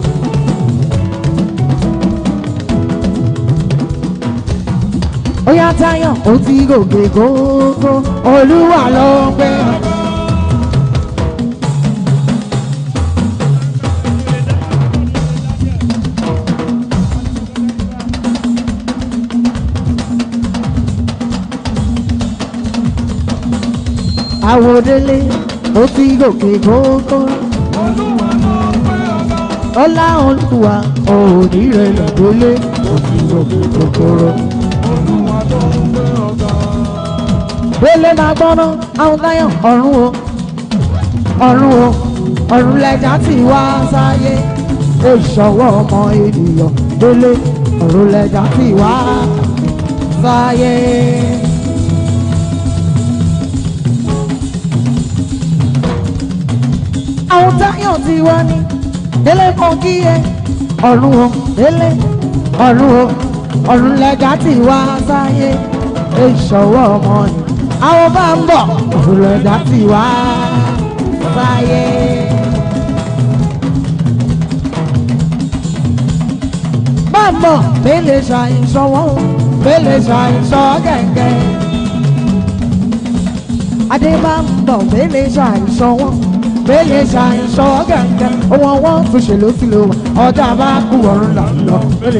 Oya táyọ̀ ó ti gòkè gógó olúwa ló ń gbé ọ̀gá. àwòdélé ó ti gòkè gógó ọlá olúwa òní rẹ̀ lọ́dọ́lé ó ti gòkè gógóró. Délé máa gbọ́ná àwọn táyọ̀ ọ̀run o ọ̀run o ọ̀run lẹ́jà tí wá sáyé ìṣọwọ́ ọmọ ènìyàn délé ọ̀run lẹ́jà tí wá sáyé. àwọn táyọ̀ tí wá ní délé mọ kí ẹ ọ̀run o délé ọ̀run o ọ̀run lẹ́jà tí wá sáyé ìṣọwọ́ ọmọ ènìyàn àwọn bá ń bọ̀ òfurufú ti wá sáyé. bá ń bọ̀ mélèé ṣàìsàn wọn mélèé ṣàìsàn gẹ̀gẹ̀. adé bá ń bọ̀ mélèé ṣàìsàn wọn mélèé ṣàìsàn gẹ̀gẹ̀. ohun wọn tún ṣe ló sì lò wá ọjà bá kú ọ̀run là ń lọ mélèé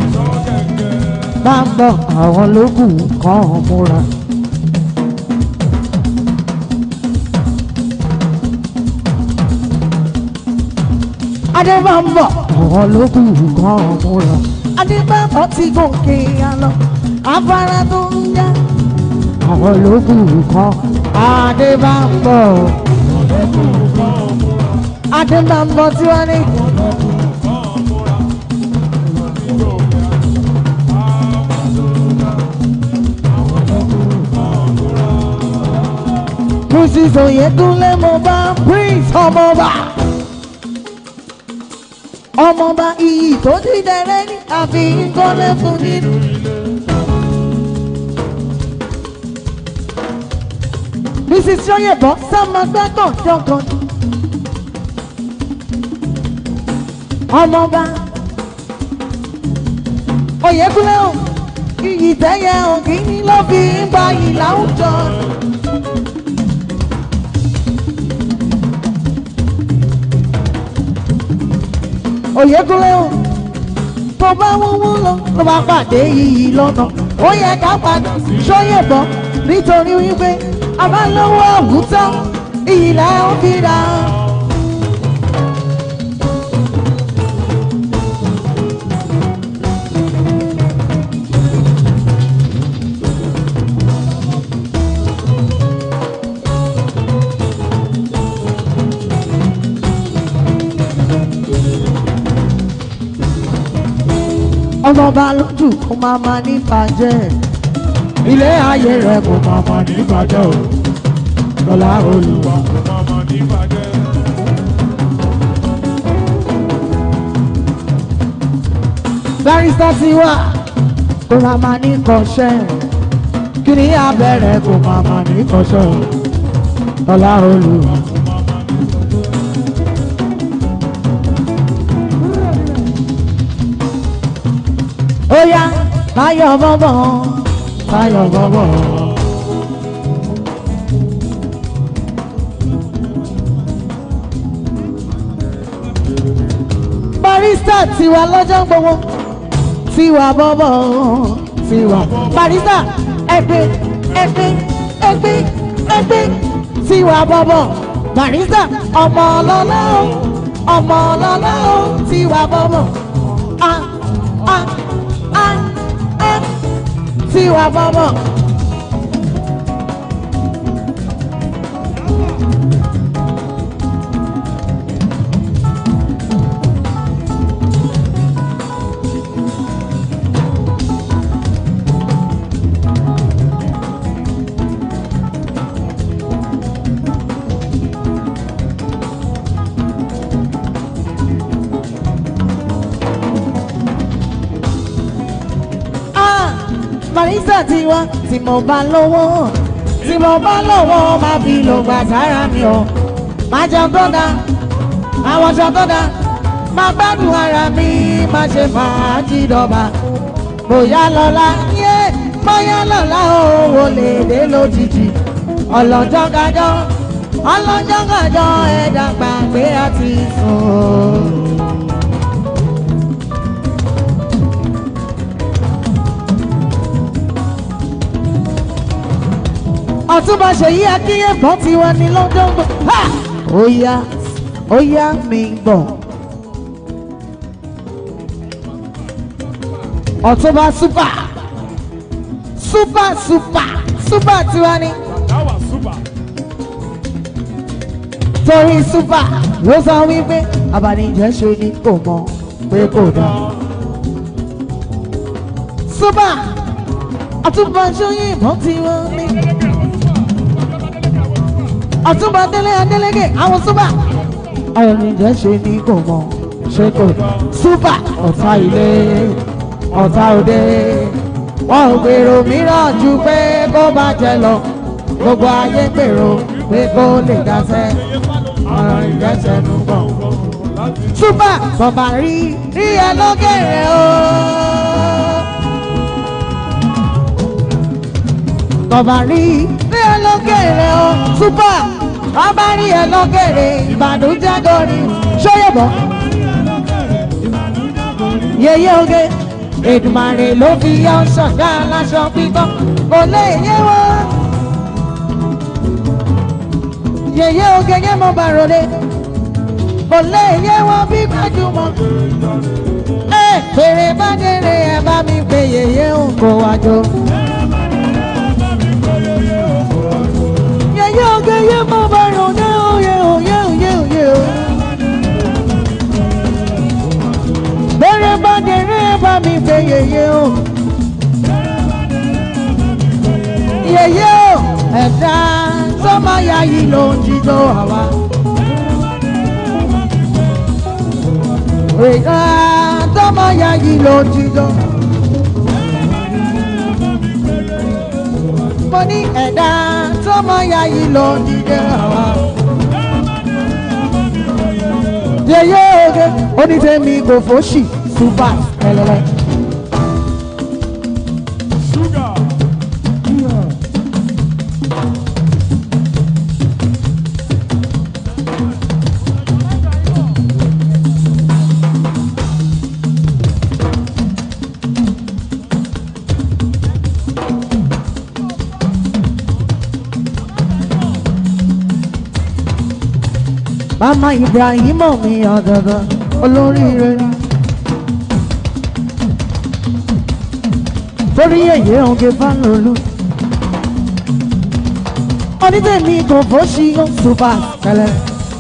bá ń bọ̀ àwọn lókùn kan múra. adébámbọ̀ àwọn lókùn kan múra. adébámbọ̀ ti gòkè àlọ afárá tó ń já. àwọn lókùn kan adébámbọ̀. adébámbọ̀ tí wọ́n ní. Mrs. Oyekunle mo bá Prince ọmọba ọmọọba iyì tó ti dẹrẹ́ ní àfi kọ́lé fún nínú. mrs sọyẹbọ sọmọgbẹkọ jọkan ọmọọba oyèkúnlẹ̀ o iyì tẹ́yẹ ògìní ló fi ń gba ìlà àwùjọ. Oyèkúnlé o tó bá wúwú lọ ló bá pàdé iyì lọ́nà ó yẹ ká padà sóyèbọ̀ nítorí wípé abálówó àwùjọ iyì là ń fi ra. ọmọọba lójú kó máa ma ní bàjẹ́ ilé ayé rẹ kó máa ma ní bàjẹ́ o lọ́lá olùwà. barista ti wá kó máa ma ní kọ́ṣẹ́ kí ni abẹ́rẹ́ kó máa ma ní kọ́ṣẹ́ o lọ́lá olùwà. Oya, Báyọ̀ bọ́bọ̀, Báyọ̀ bọ́bọ̀. Barista tiwa lọ́jọ́ gbogbo, tiwa bọ́bọ̀, tiwa. Barista ẹgbẹ́ ẹgbẹ́ ẹgbẹ́ ẹgbẹ́ tiwa bọ́bọ̀. Barista ọmọ ọlọ́lá o, ọmọ ọlọ́lá o, tiwa bọ́bọ̀. Ah ah ah ah tiwa bọ́bọ̀. Ah, Marisa ti wá tí mo bá lówó tí mo bá lówó máa fi lò gbà sára mi o máa jẹun tó dáa máa wọṣọ tó dáa máa gbádùn ara mi máa ṣe fàájì dọ̀bà bóyá lọ́la yé bóyá lọ́la owó lè dé lójijì ọlọ́jọ́ kájọ́ ọlọ́jọ́ kájọ́ ẹ̀dá gbàgbé àti sùn. ọtúnba ṣèyí akínyẹ̀bọ̀n ti wà ní london gbọ́. ó yá ó yá mi gbọ́. ọtúnba super super super super tiwa ni That was super. torí super ló sọ wípé abanijẹ́ ṣe ni kò mọ̀ pé kò dá. super ọtúnba ṣóyìnbọn tiwa ni ọtúnba délé adélégé àwọn súpà àwọn oníjẹ ṣe ní kò mọ ṣe kò súpà ọ̀tá ilé ọ̀tá òde wọn ò gbèrò mìíràn ju pé kó bá jẹ lọ gbogbo ayé gbèrò pé kó lè dáṣẹ ọ̀rọ̀ ìrẹsẹ̀nu bọ̀. súpà bọ̀bà rí rí ẹ lókèrè o. bọ̀bà rí rí ẹ lókèrè o. súpà bàbá rí ẹ lókèrè ìbànújẹ́ gorí ṣóyèbọ̀. yeye oge èdùmàrè ló fi yọ ṣọ̀gá aláṣọ pípọ́ kò lè yé wọn. yeye oge yẹn mọ bàròlé kò lè yé wọn bí gbajúmọ̀. ẹ fèrè bá délé ẹ bá mi pè yeye òǹkó wájú. yeye oge yẹn mọ bàròlé òye òye òye òye o. fèrè bá délé ẹ bá mi pè yeye o. yeye o ẹ̀dá sọ́mọ ya yìí ló ń jíjó àwa. ẹ̀dá sọ́mọ ya yìí ló ń jíjó. mo ní ẹ̀dá sọ́mọ ya yìí ló ń jíjó àwa. yeye oge onítẹ̀mí kò fòṣì super ẹlẹ́lẹ́. Sugar. Mama Ibrahim mi ọ̀dọ̀dọ̀ olóríire ni. Torí èyí oge Fálolú. Onídèmí kò fòṣì ó ṣùpà kẹlẹ́.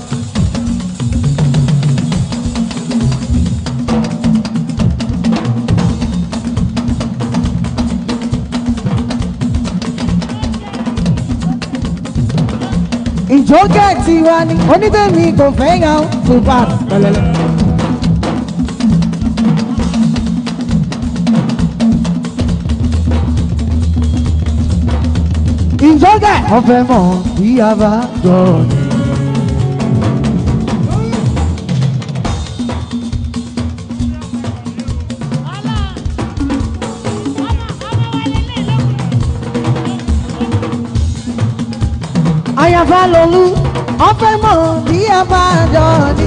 ìjókè tiwa ni onídèmí kò fẹ́ yan ṣùpà kẹlẹ́. ìjókè ọ̀fẹ́ mọ̀ bí a bá jọ ni. àyàfà lòlú ọ̀fẹ́ mọ̀ bí a bá jọ ni.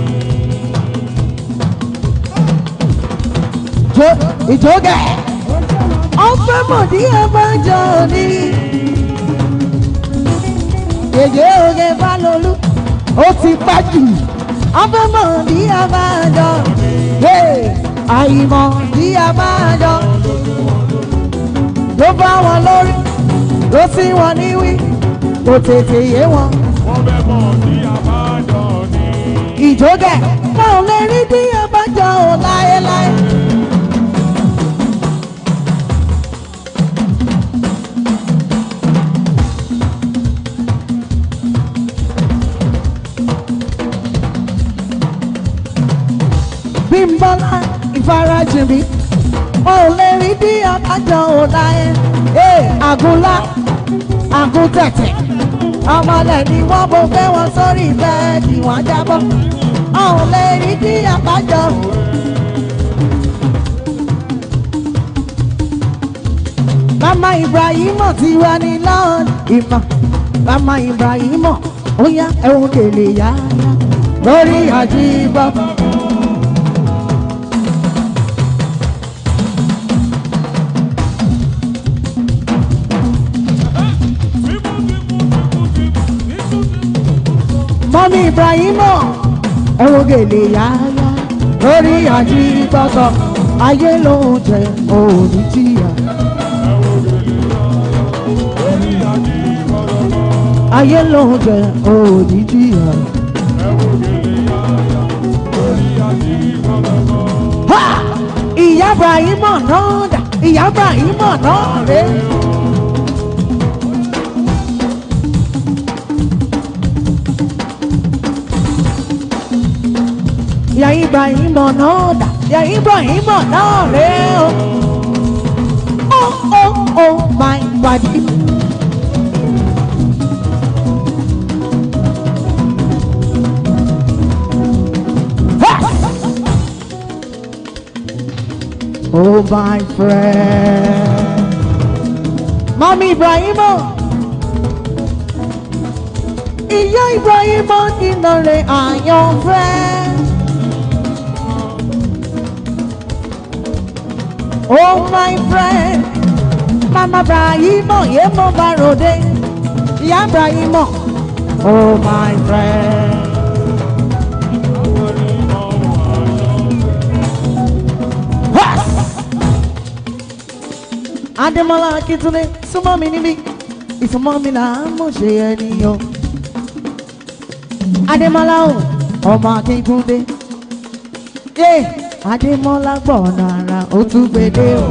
Jo- ìjókè ọ̀fẹ́ mọ̀ bí a bá jọ ni. Yèyé oge Fálolú ó ti pẹ́ jù ọ̀fẹ́ mọ̀ bí a bá jọ. Hey, àìmọ̀ bí a bá jọ. Ló bá wọn lórí, ló sì wọn níwí, kò tètè yé wọn. Wọ́n fẹ́ mọ̀ ní àbájọ ni. ìjógẹ̀ wọn ò lè rí bí abájọ ò láéláé. bímbọ́lá ìfarajìn mi wọn ò lè rí bí abájọ ò láé. ee àgúnlá àgúntẹ̀tẹ̀ ọmọlẹ̀ ni wọ́n bó fẹ́ wọn sórí bẹ́ẹ̀dì wọ́n jábọ́ ọ̀hún lè rí bí àbájọ. mama ibrahim ti wá ní lọ́ọ̀d ìmọ̀ mama ibrahim ó yá ẹ̀wọ̀n kèlè yá lórí àjíbọ̀. mọ́mí ibrahim ẹ̀wọ̀n kèlè yá lórí àjíbọ̀ ayé ló ń jẹ òní jìyà. ayé ló ń jẹ òní jìyà. Ha! ìyá ibrahima náà dà ìyá ibrahima náà rè. ìyá ibrahima náà dà ìyá ibrahima náà rè o. oh oh oh my body. Oh, my friend. Mommy Ibrahimo. Ìyá Ibrahimo nínú rẹ̀ àyànfẹ́. Oh, my friend. Mama Ibrahimo yé mo bá ròde. Ìyá Ibrahimo. Oh, my friend. Adémọ́lá Akíntúndé súnmọ́ mi níbí ìsúnmọ́ mi là ń mọ̀ ṣe ẹnìyàn. Adémọ́lá o ọmọ Akíntúndé yé Adémọ́lá gbọ̀nà ara ó tún gbèdé o.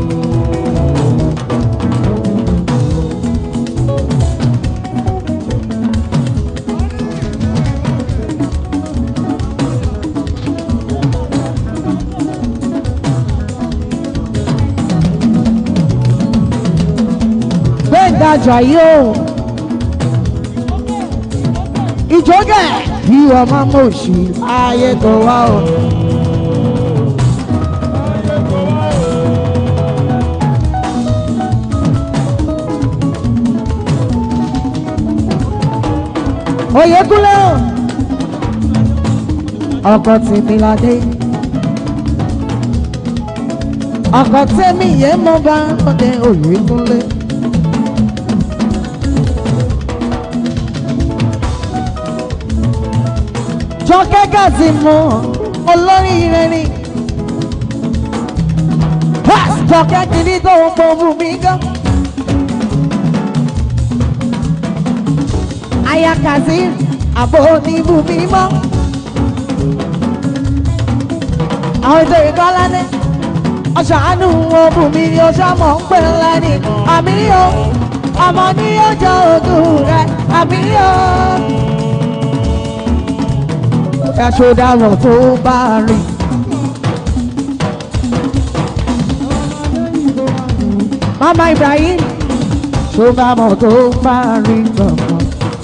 gbẹ̀ngàjà yìí o. ìjọ́gẹ̀ bí ọmọ mọ̀ọ́sì ayé tó wá o. Oyèkúnlé o. ọkọ tèmi ládé. ọkọ tèmi yẹn mo bá ọdẹ Oyèkúnlé. jọkẹ́ gàdí mọ́ olóríire ni. jọkẹ́ kìíní tó ń pọ̀ bù mí gan. aya kazeem àbò oníbù mí mọ́. àwọn ètò ìkọ́ládé ọ̀ṣàánú wọn bù mí ni ọṣà mọ̀ ń pè ńlá ni àmì o ọmọ ní ọjọ́ ògùn rẹ̀ àmì o aṣọ dáràn tó bá rìn. Mama Ibrahim ṣó bá mọ̀ tó bá rìn gbọ̀ngàn.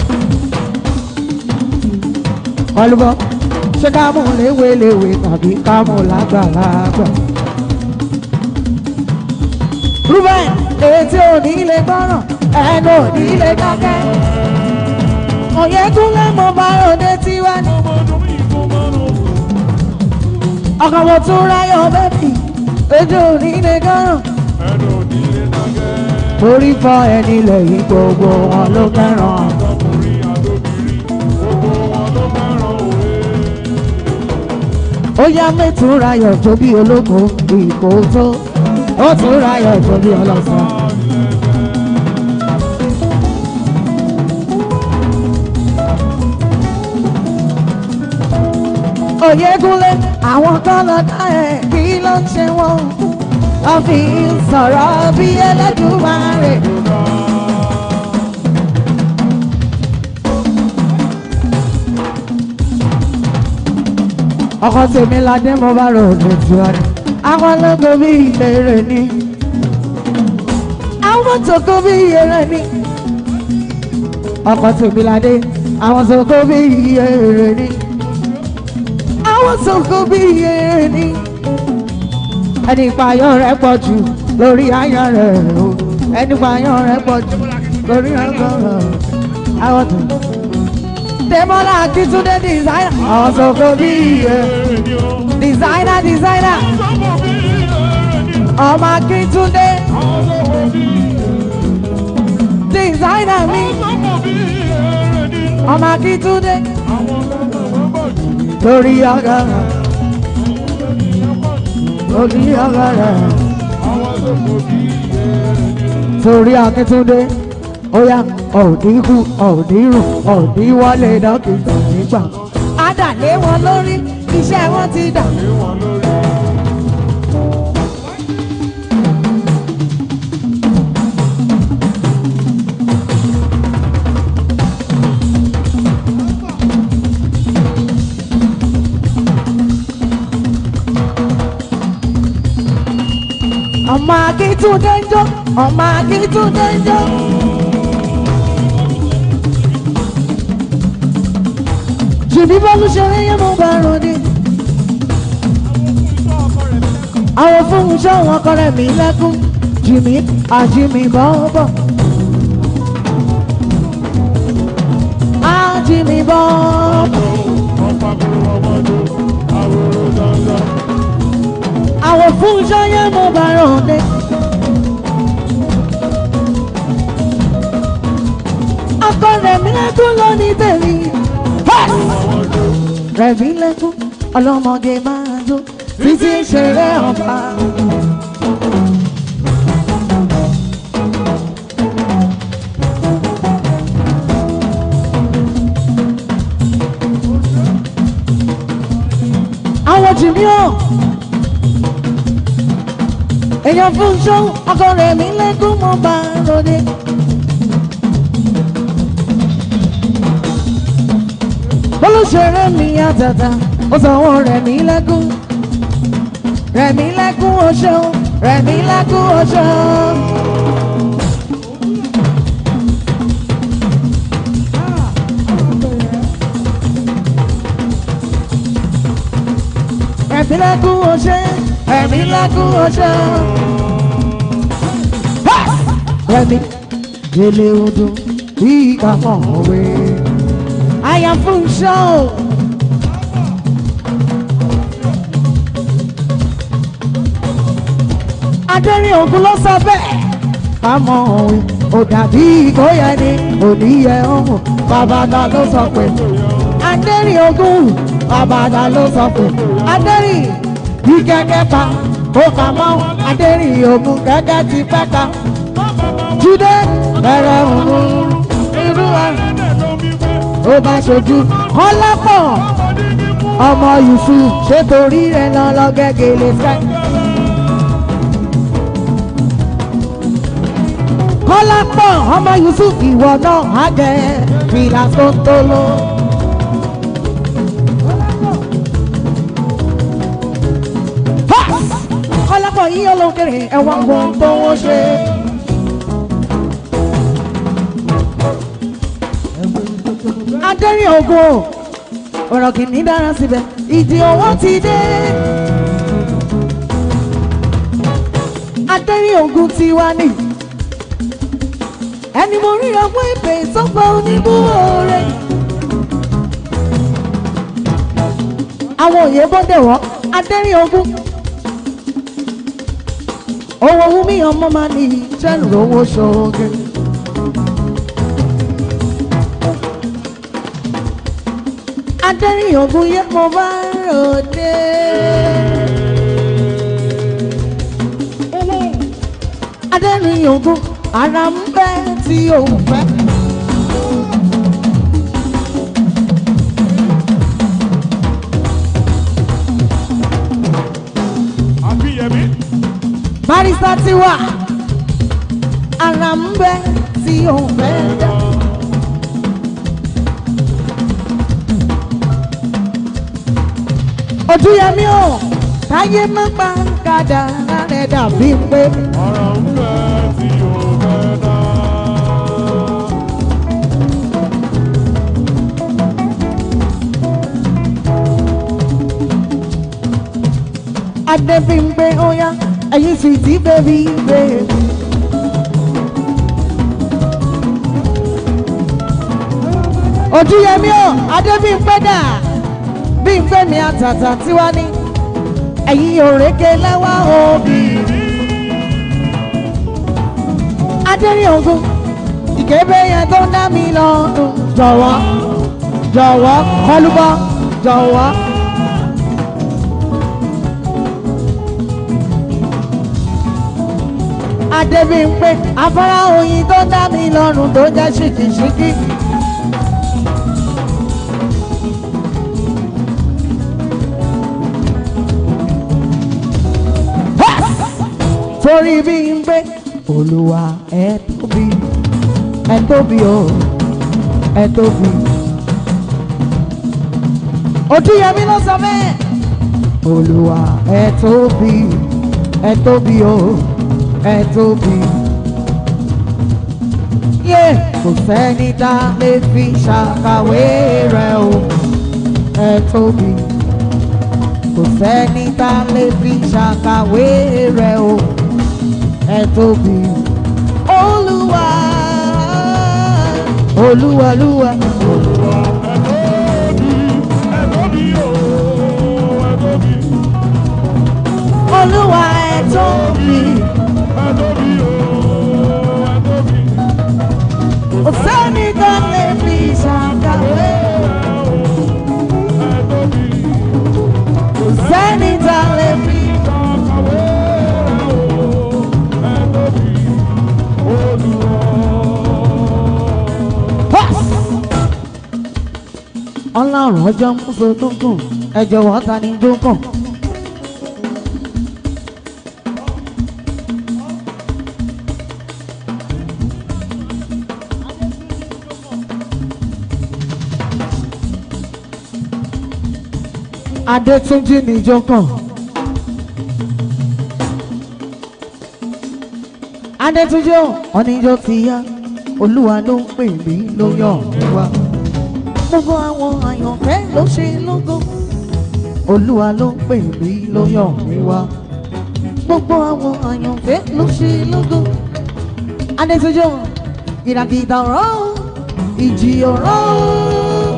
Ọlùbọ̀ ṣé ká mú léwéléwé tàbí ká mú lágbàlagbà. Rúbẹ̀n etí ò ní lè gbọ́ràn ẹnu ò ní lè dákẹ́. Òyìnkúnlé mo bá ròde tiwa ní ọkọ mo tún ráyọ̀ bẹ́ẹ̀bì ojú òní lè gánà. orí fọ ẹni lẹ́yìn gbogbo wọn ló fẹ́ràn. ó yá mẹ́tún ráyọ̀ tó bí olóko ìkó tó ó tún ráyọ̀ tó bí ọlọ́sàn. Oyèkúnlé àwọn kan lọ dá ẹ̀ kí ló ń ṣe wọ́n wọ́n fi ń sọ̀rọ̀ bí Ẹlẹ́dùmarè. ọkọ tèmi ládé mo bá rò ní tiwa ni àwọn ológo bí ìlérè ni àwọn tòkó bí ìyèrè ni ọkọ tèmi ládé àwọn tòkó bí ìyèrè ni àwọn sọ̀kò bí iye ni. ẹni ìpayọ̀ rẹ̀ pọ̀ jù lórí ayọ̀ rẹ̀ o ẹni pààyàn rẹ̀ pọ̀ jù lórí ọgọ́rọ̀ àwọn tó. Demola Akitunde designer àwọn sọ fún bí iye designer designer ọmọ Akitunde designer mi ọmọ Akitunde lórí ọgọ́rọ̀ lórí ọgọ́rọ̀ torí Akíntúndé óyá ọ̀dí kú ọ̀dí rùn ọ̀dí wọlé dókítà nígbà. Adàlé wọn lórí iṣẹ́ wọn ti dà. ọmọ Akíntúndé ń jó ọmọ Akíntúndé ń jó. jìbí bọ́lú ṣeré yẹn mo bá ròde. àwọn fún iṣẹ́ wọn kọ́rẹ́ mi lẹ́kún jìmí àjìmí bọ́ọ̀bọ̀. àjìmí bọ́ọ̀bọ̀. àwọn fún iṣẹ́ yẹn mo bá ròde. ọkọ rẹ̀ mi lẹ́kún lọ ní tèmi. rẹ̀ mi lẹ́kún ọlọ́mọge máa jó títí ṣeré ọba. àwọn jìnnì ọ̀ èèyàn fún ṣó ọkọ rẹ̀ mi lẹ́kún mo bá ròde. olùṣèré mi àtàtà ó sanwó rẹ̀ mí lẹ́kún rẹ̀ mí lẹ́kún oṣó rẹ̀ mí lẹ́kún oṣó. rẹ̀ mí lẹ́kún oṣó rẹ̀ mí lẹ́kún oṣó. rẹ̀ mí délé odò bí ìgbà mọ̀ wẹ̀. I am full show. Adẹ́rìn ògùn ló sọ bẹ́ẹ̀. Kámọ̀ òwe, ò dàbí ìgboyà ni òníyẹ ọ̀hún. Bàbàdà ló sọ pé. Adẹ́rìn ògùn, bàbàdà ló sọ pé. Adẹ́rìn bí gẹ́gẹ́ pa, ó kà mọ́. Adẹ́rìn ògùn gẹ́gẹ́ ti pẹ́ ka. Jídé bẹ̀rẹ̀ òun irú ẹ̀ ó bá ṣojú kọ́lápọ̀ ọmọ yusuf ṣé torí rẹ̀ lọ lọ gẹ́gẹ́lẹ́ fẹ́. kọ́lápọ̀ ọmọ yusuf ìwọ náà á jẹ fìlà tó ń tó lọ. kọ́lápọ̀ yìí olókèrè ẹ̀wọ̀n gbọ́n tó wọ́n ṣe. adẹ́rìn ògo ọ̀rọ̀ kìíní dára síbẹ̀ ìdí owó ti dé. adẹ́rìn ògo ti wá ní. ẹni mo rí ọgbọ́n ìpè ìsọ́gbà oníbúwòrè. àwọn òye bọ́dẹ̀ wọ́ adẹ́rìn ògo. owó wúmi ọmọ máa ní jẹ́nu owó ṣoge. adẹ́rìn ògùn yẹ mo bá ròde. adẹ́rìn ògùn ara ń bẹ́ tí ò fẹ́. Akínyẹmí. barista ti wà ara ń bẹ́ tí ò fẹ́ dá. ojú yẹmí o táyé má pa kàdà rẹ̀ dàbí pé. ọ̀rọ̀ ń fẹ́ tí o fẹ́ dá. Adébímpé óyá ẹ̀yin sì ti bẹ́bí bẹ́ẹ̀. ojúyẹmí o adébíyìnpé dà bíyìnpé mi àtàtà tiwa ní ẹ̀yìn òrèké lẹ́wà òbí adẹ́rìn ogun ìkébé yẹn tó ń dá mi lọ́dún jọ̀wọ́ jọ̀wọ́ kọlùbọ́ jọ̀wọ́. adébíyìnpé afárá oyin tó ń dá mi lọ́rùn tó jẹ́ ṣìkìṣìkì. torí bí n gbé olúwa ẹ tóbi ẹ tóbi o ẹ tóbi. ojúyẹmí ló sọ bẹ́ẹ̀ olúwa ẹ tóbi ẹ tóbi o ẹ tóbi. yé kò sẹ́ni tá a lè fi ṣàkàwé rẹ̀ o ẹ tóbi kò sẹ́ni tá a lè fi ṣàkàwé rẹ̀ o ẹ tóbi. olúwa olúwa olúwa olúwa ẹ tóbi. kò sẹ́ni tá a lè fi ṣàkàwé kò sẹ́ni tá a lè fi. ọlọ́run ọjọ́ mọ́sọ̀ tó kùn ẹ jọ̀wọ́ ta ni tó kàn. adétúnjì níjó kàn. adétúnjì oníjó ti yá olúwa ló ń pè mí ló yàn mí wá gbogbo àwọn àyànfẹ́ ló ṣe lógo olúwa ló ń pè mí ló yàn mí wá gbogbo àwọn àyànfẹ́ ló ṣe lógo adétúnjì ìràkìtà ọ̀rọ̀ ìjì ọ̀rọ̀.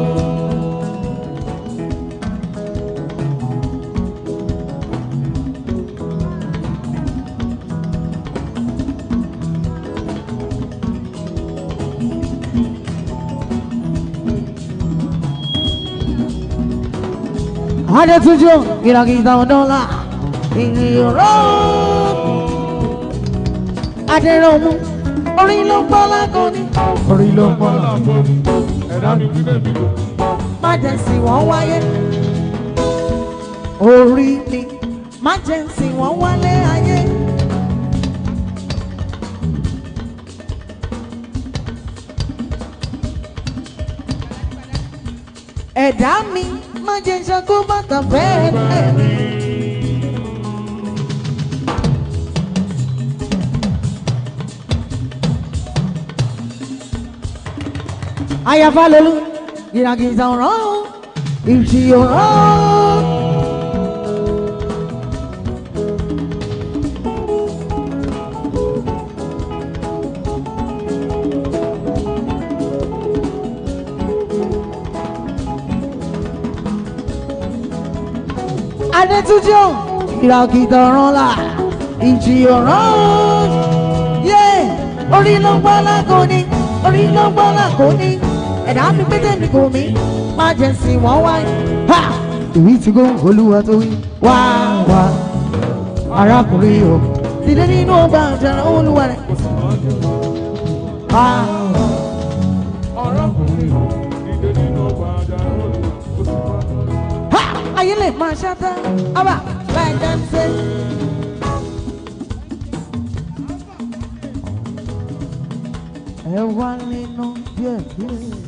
Adétúnjì ìràkìtà ọ̀dọ́là ìrìnrò. Adéròmù orí ló gbọ́ lágọ́ni. Orí ló gbọ́ lágọ́ni. Májẹ̀sì wọ́n wáyé. Orí ni májẹ̀sì wọ́n wálé ayé. Ẹ̀dá mi má jẹ́ ṣakó bàtà fẹ́ẹ́ mi. Àyàfà lolú, ìràgìjà ọ̀rọ̀, ìjì ọ̀rọ̀. Adétúnjì ò ìràgìjà ọ̀rọ̀ là, ìjì ọ̀rọ̀. Yé orí ló ń gbọ́ lágọ̀ọ́ni, orí ló ń gbọ́ lágọ̀ọ́ni ẹ̀dá mi pété mi kò mí má jẹ́ sí wọ́n wáyé. Ha! Ìwí ti gbó olúwa tó wí. Wá wá arákùnrin o. Dìde nínú ọgbà àjàrà olúwa rẹ̀. Wá wá. Ha! Ayé lè máa ṣáta. Ábà láì jẹ́ ń ṣe. Ẹ wá nínú díẹ̀ díẹ̀.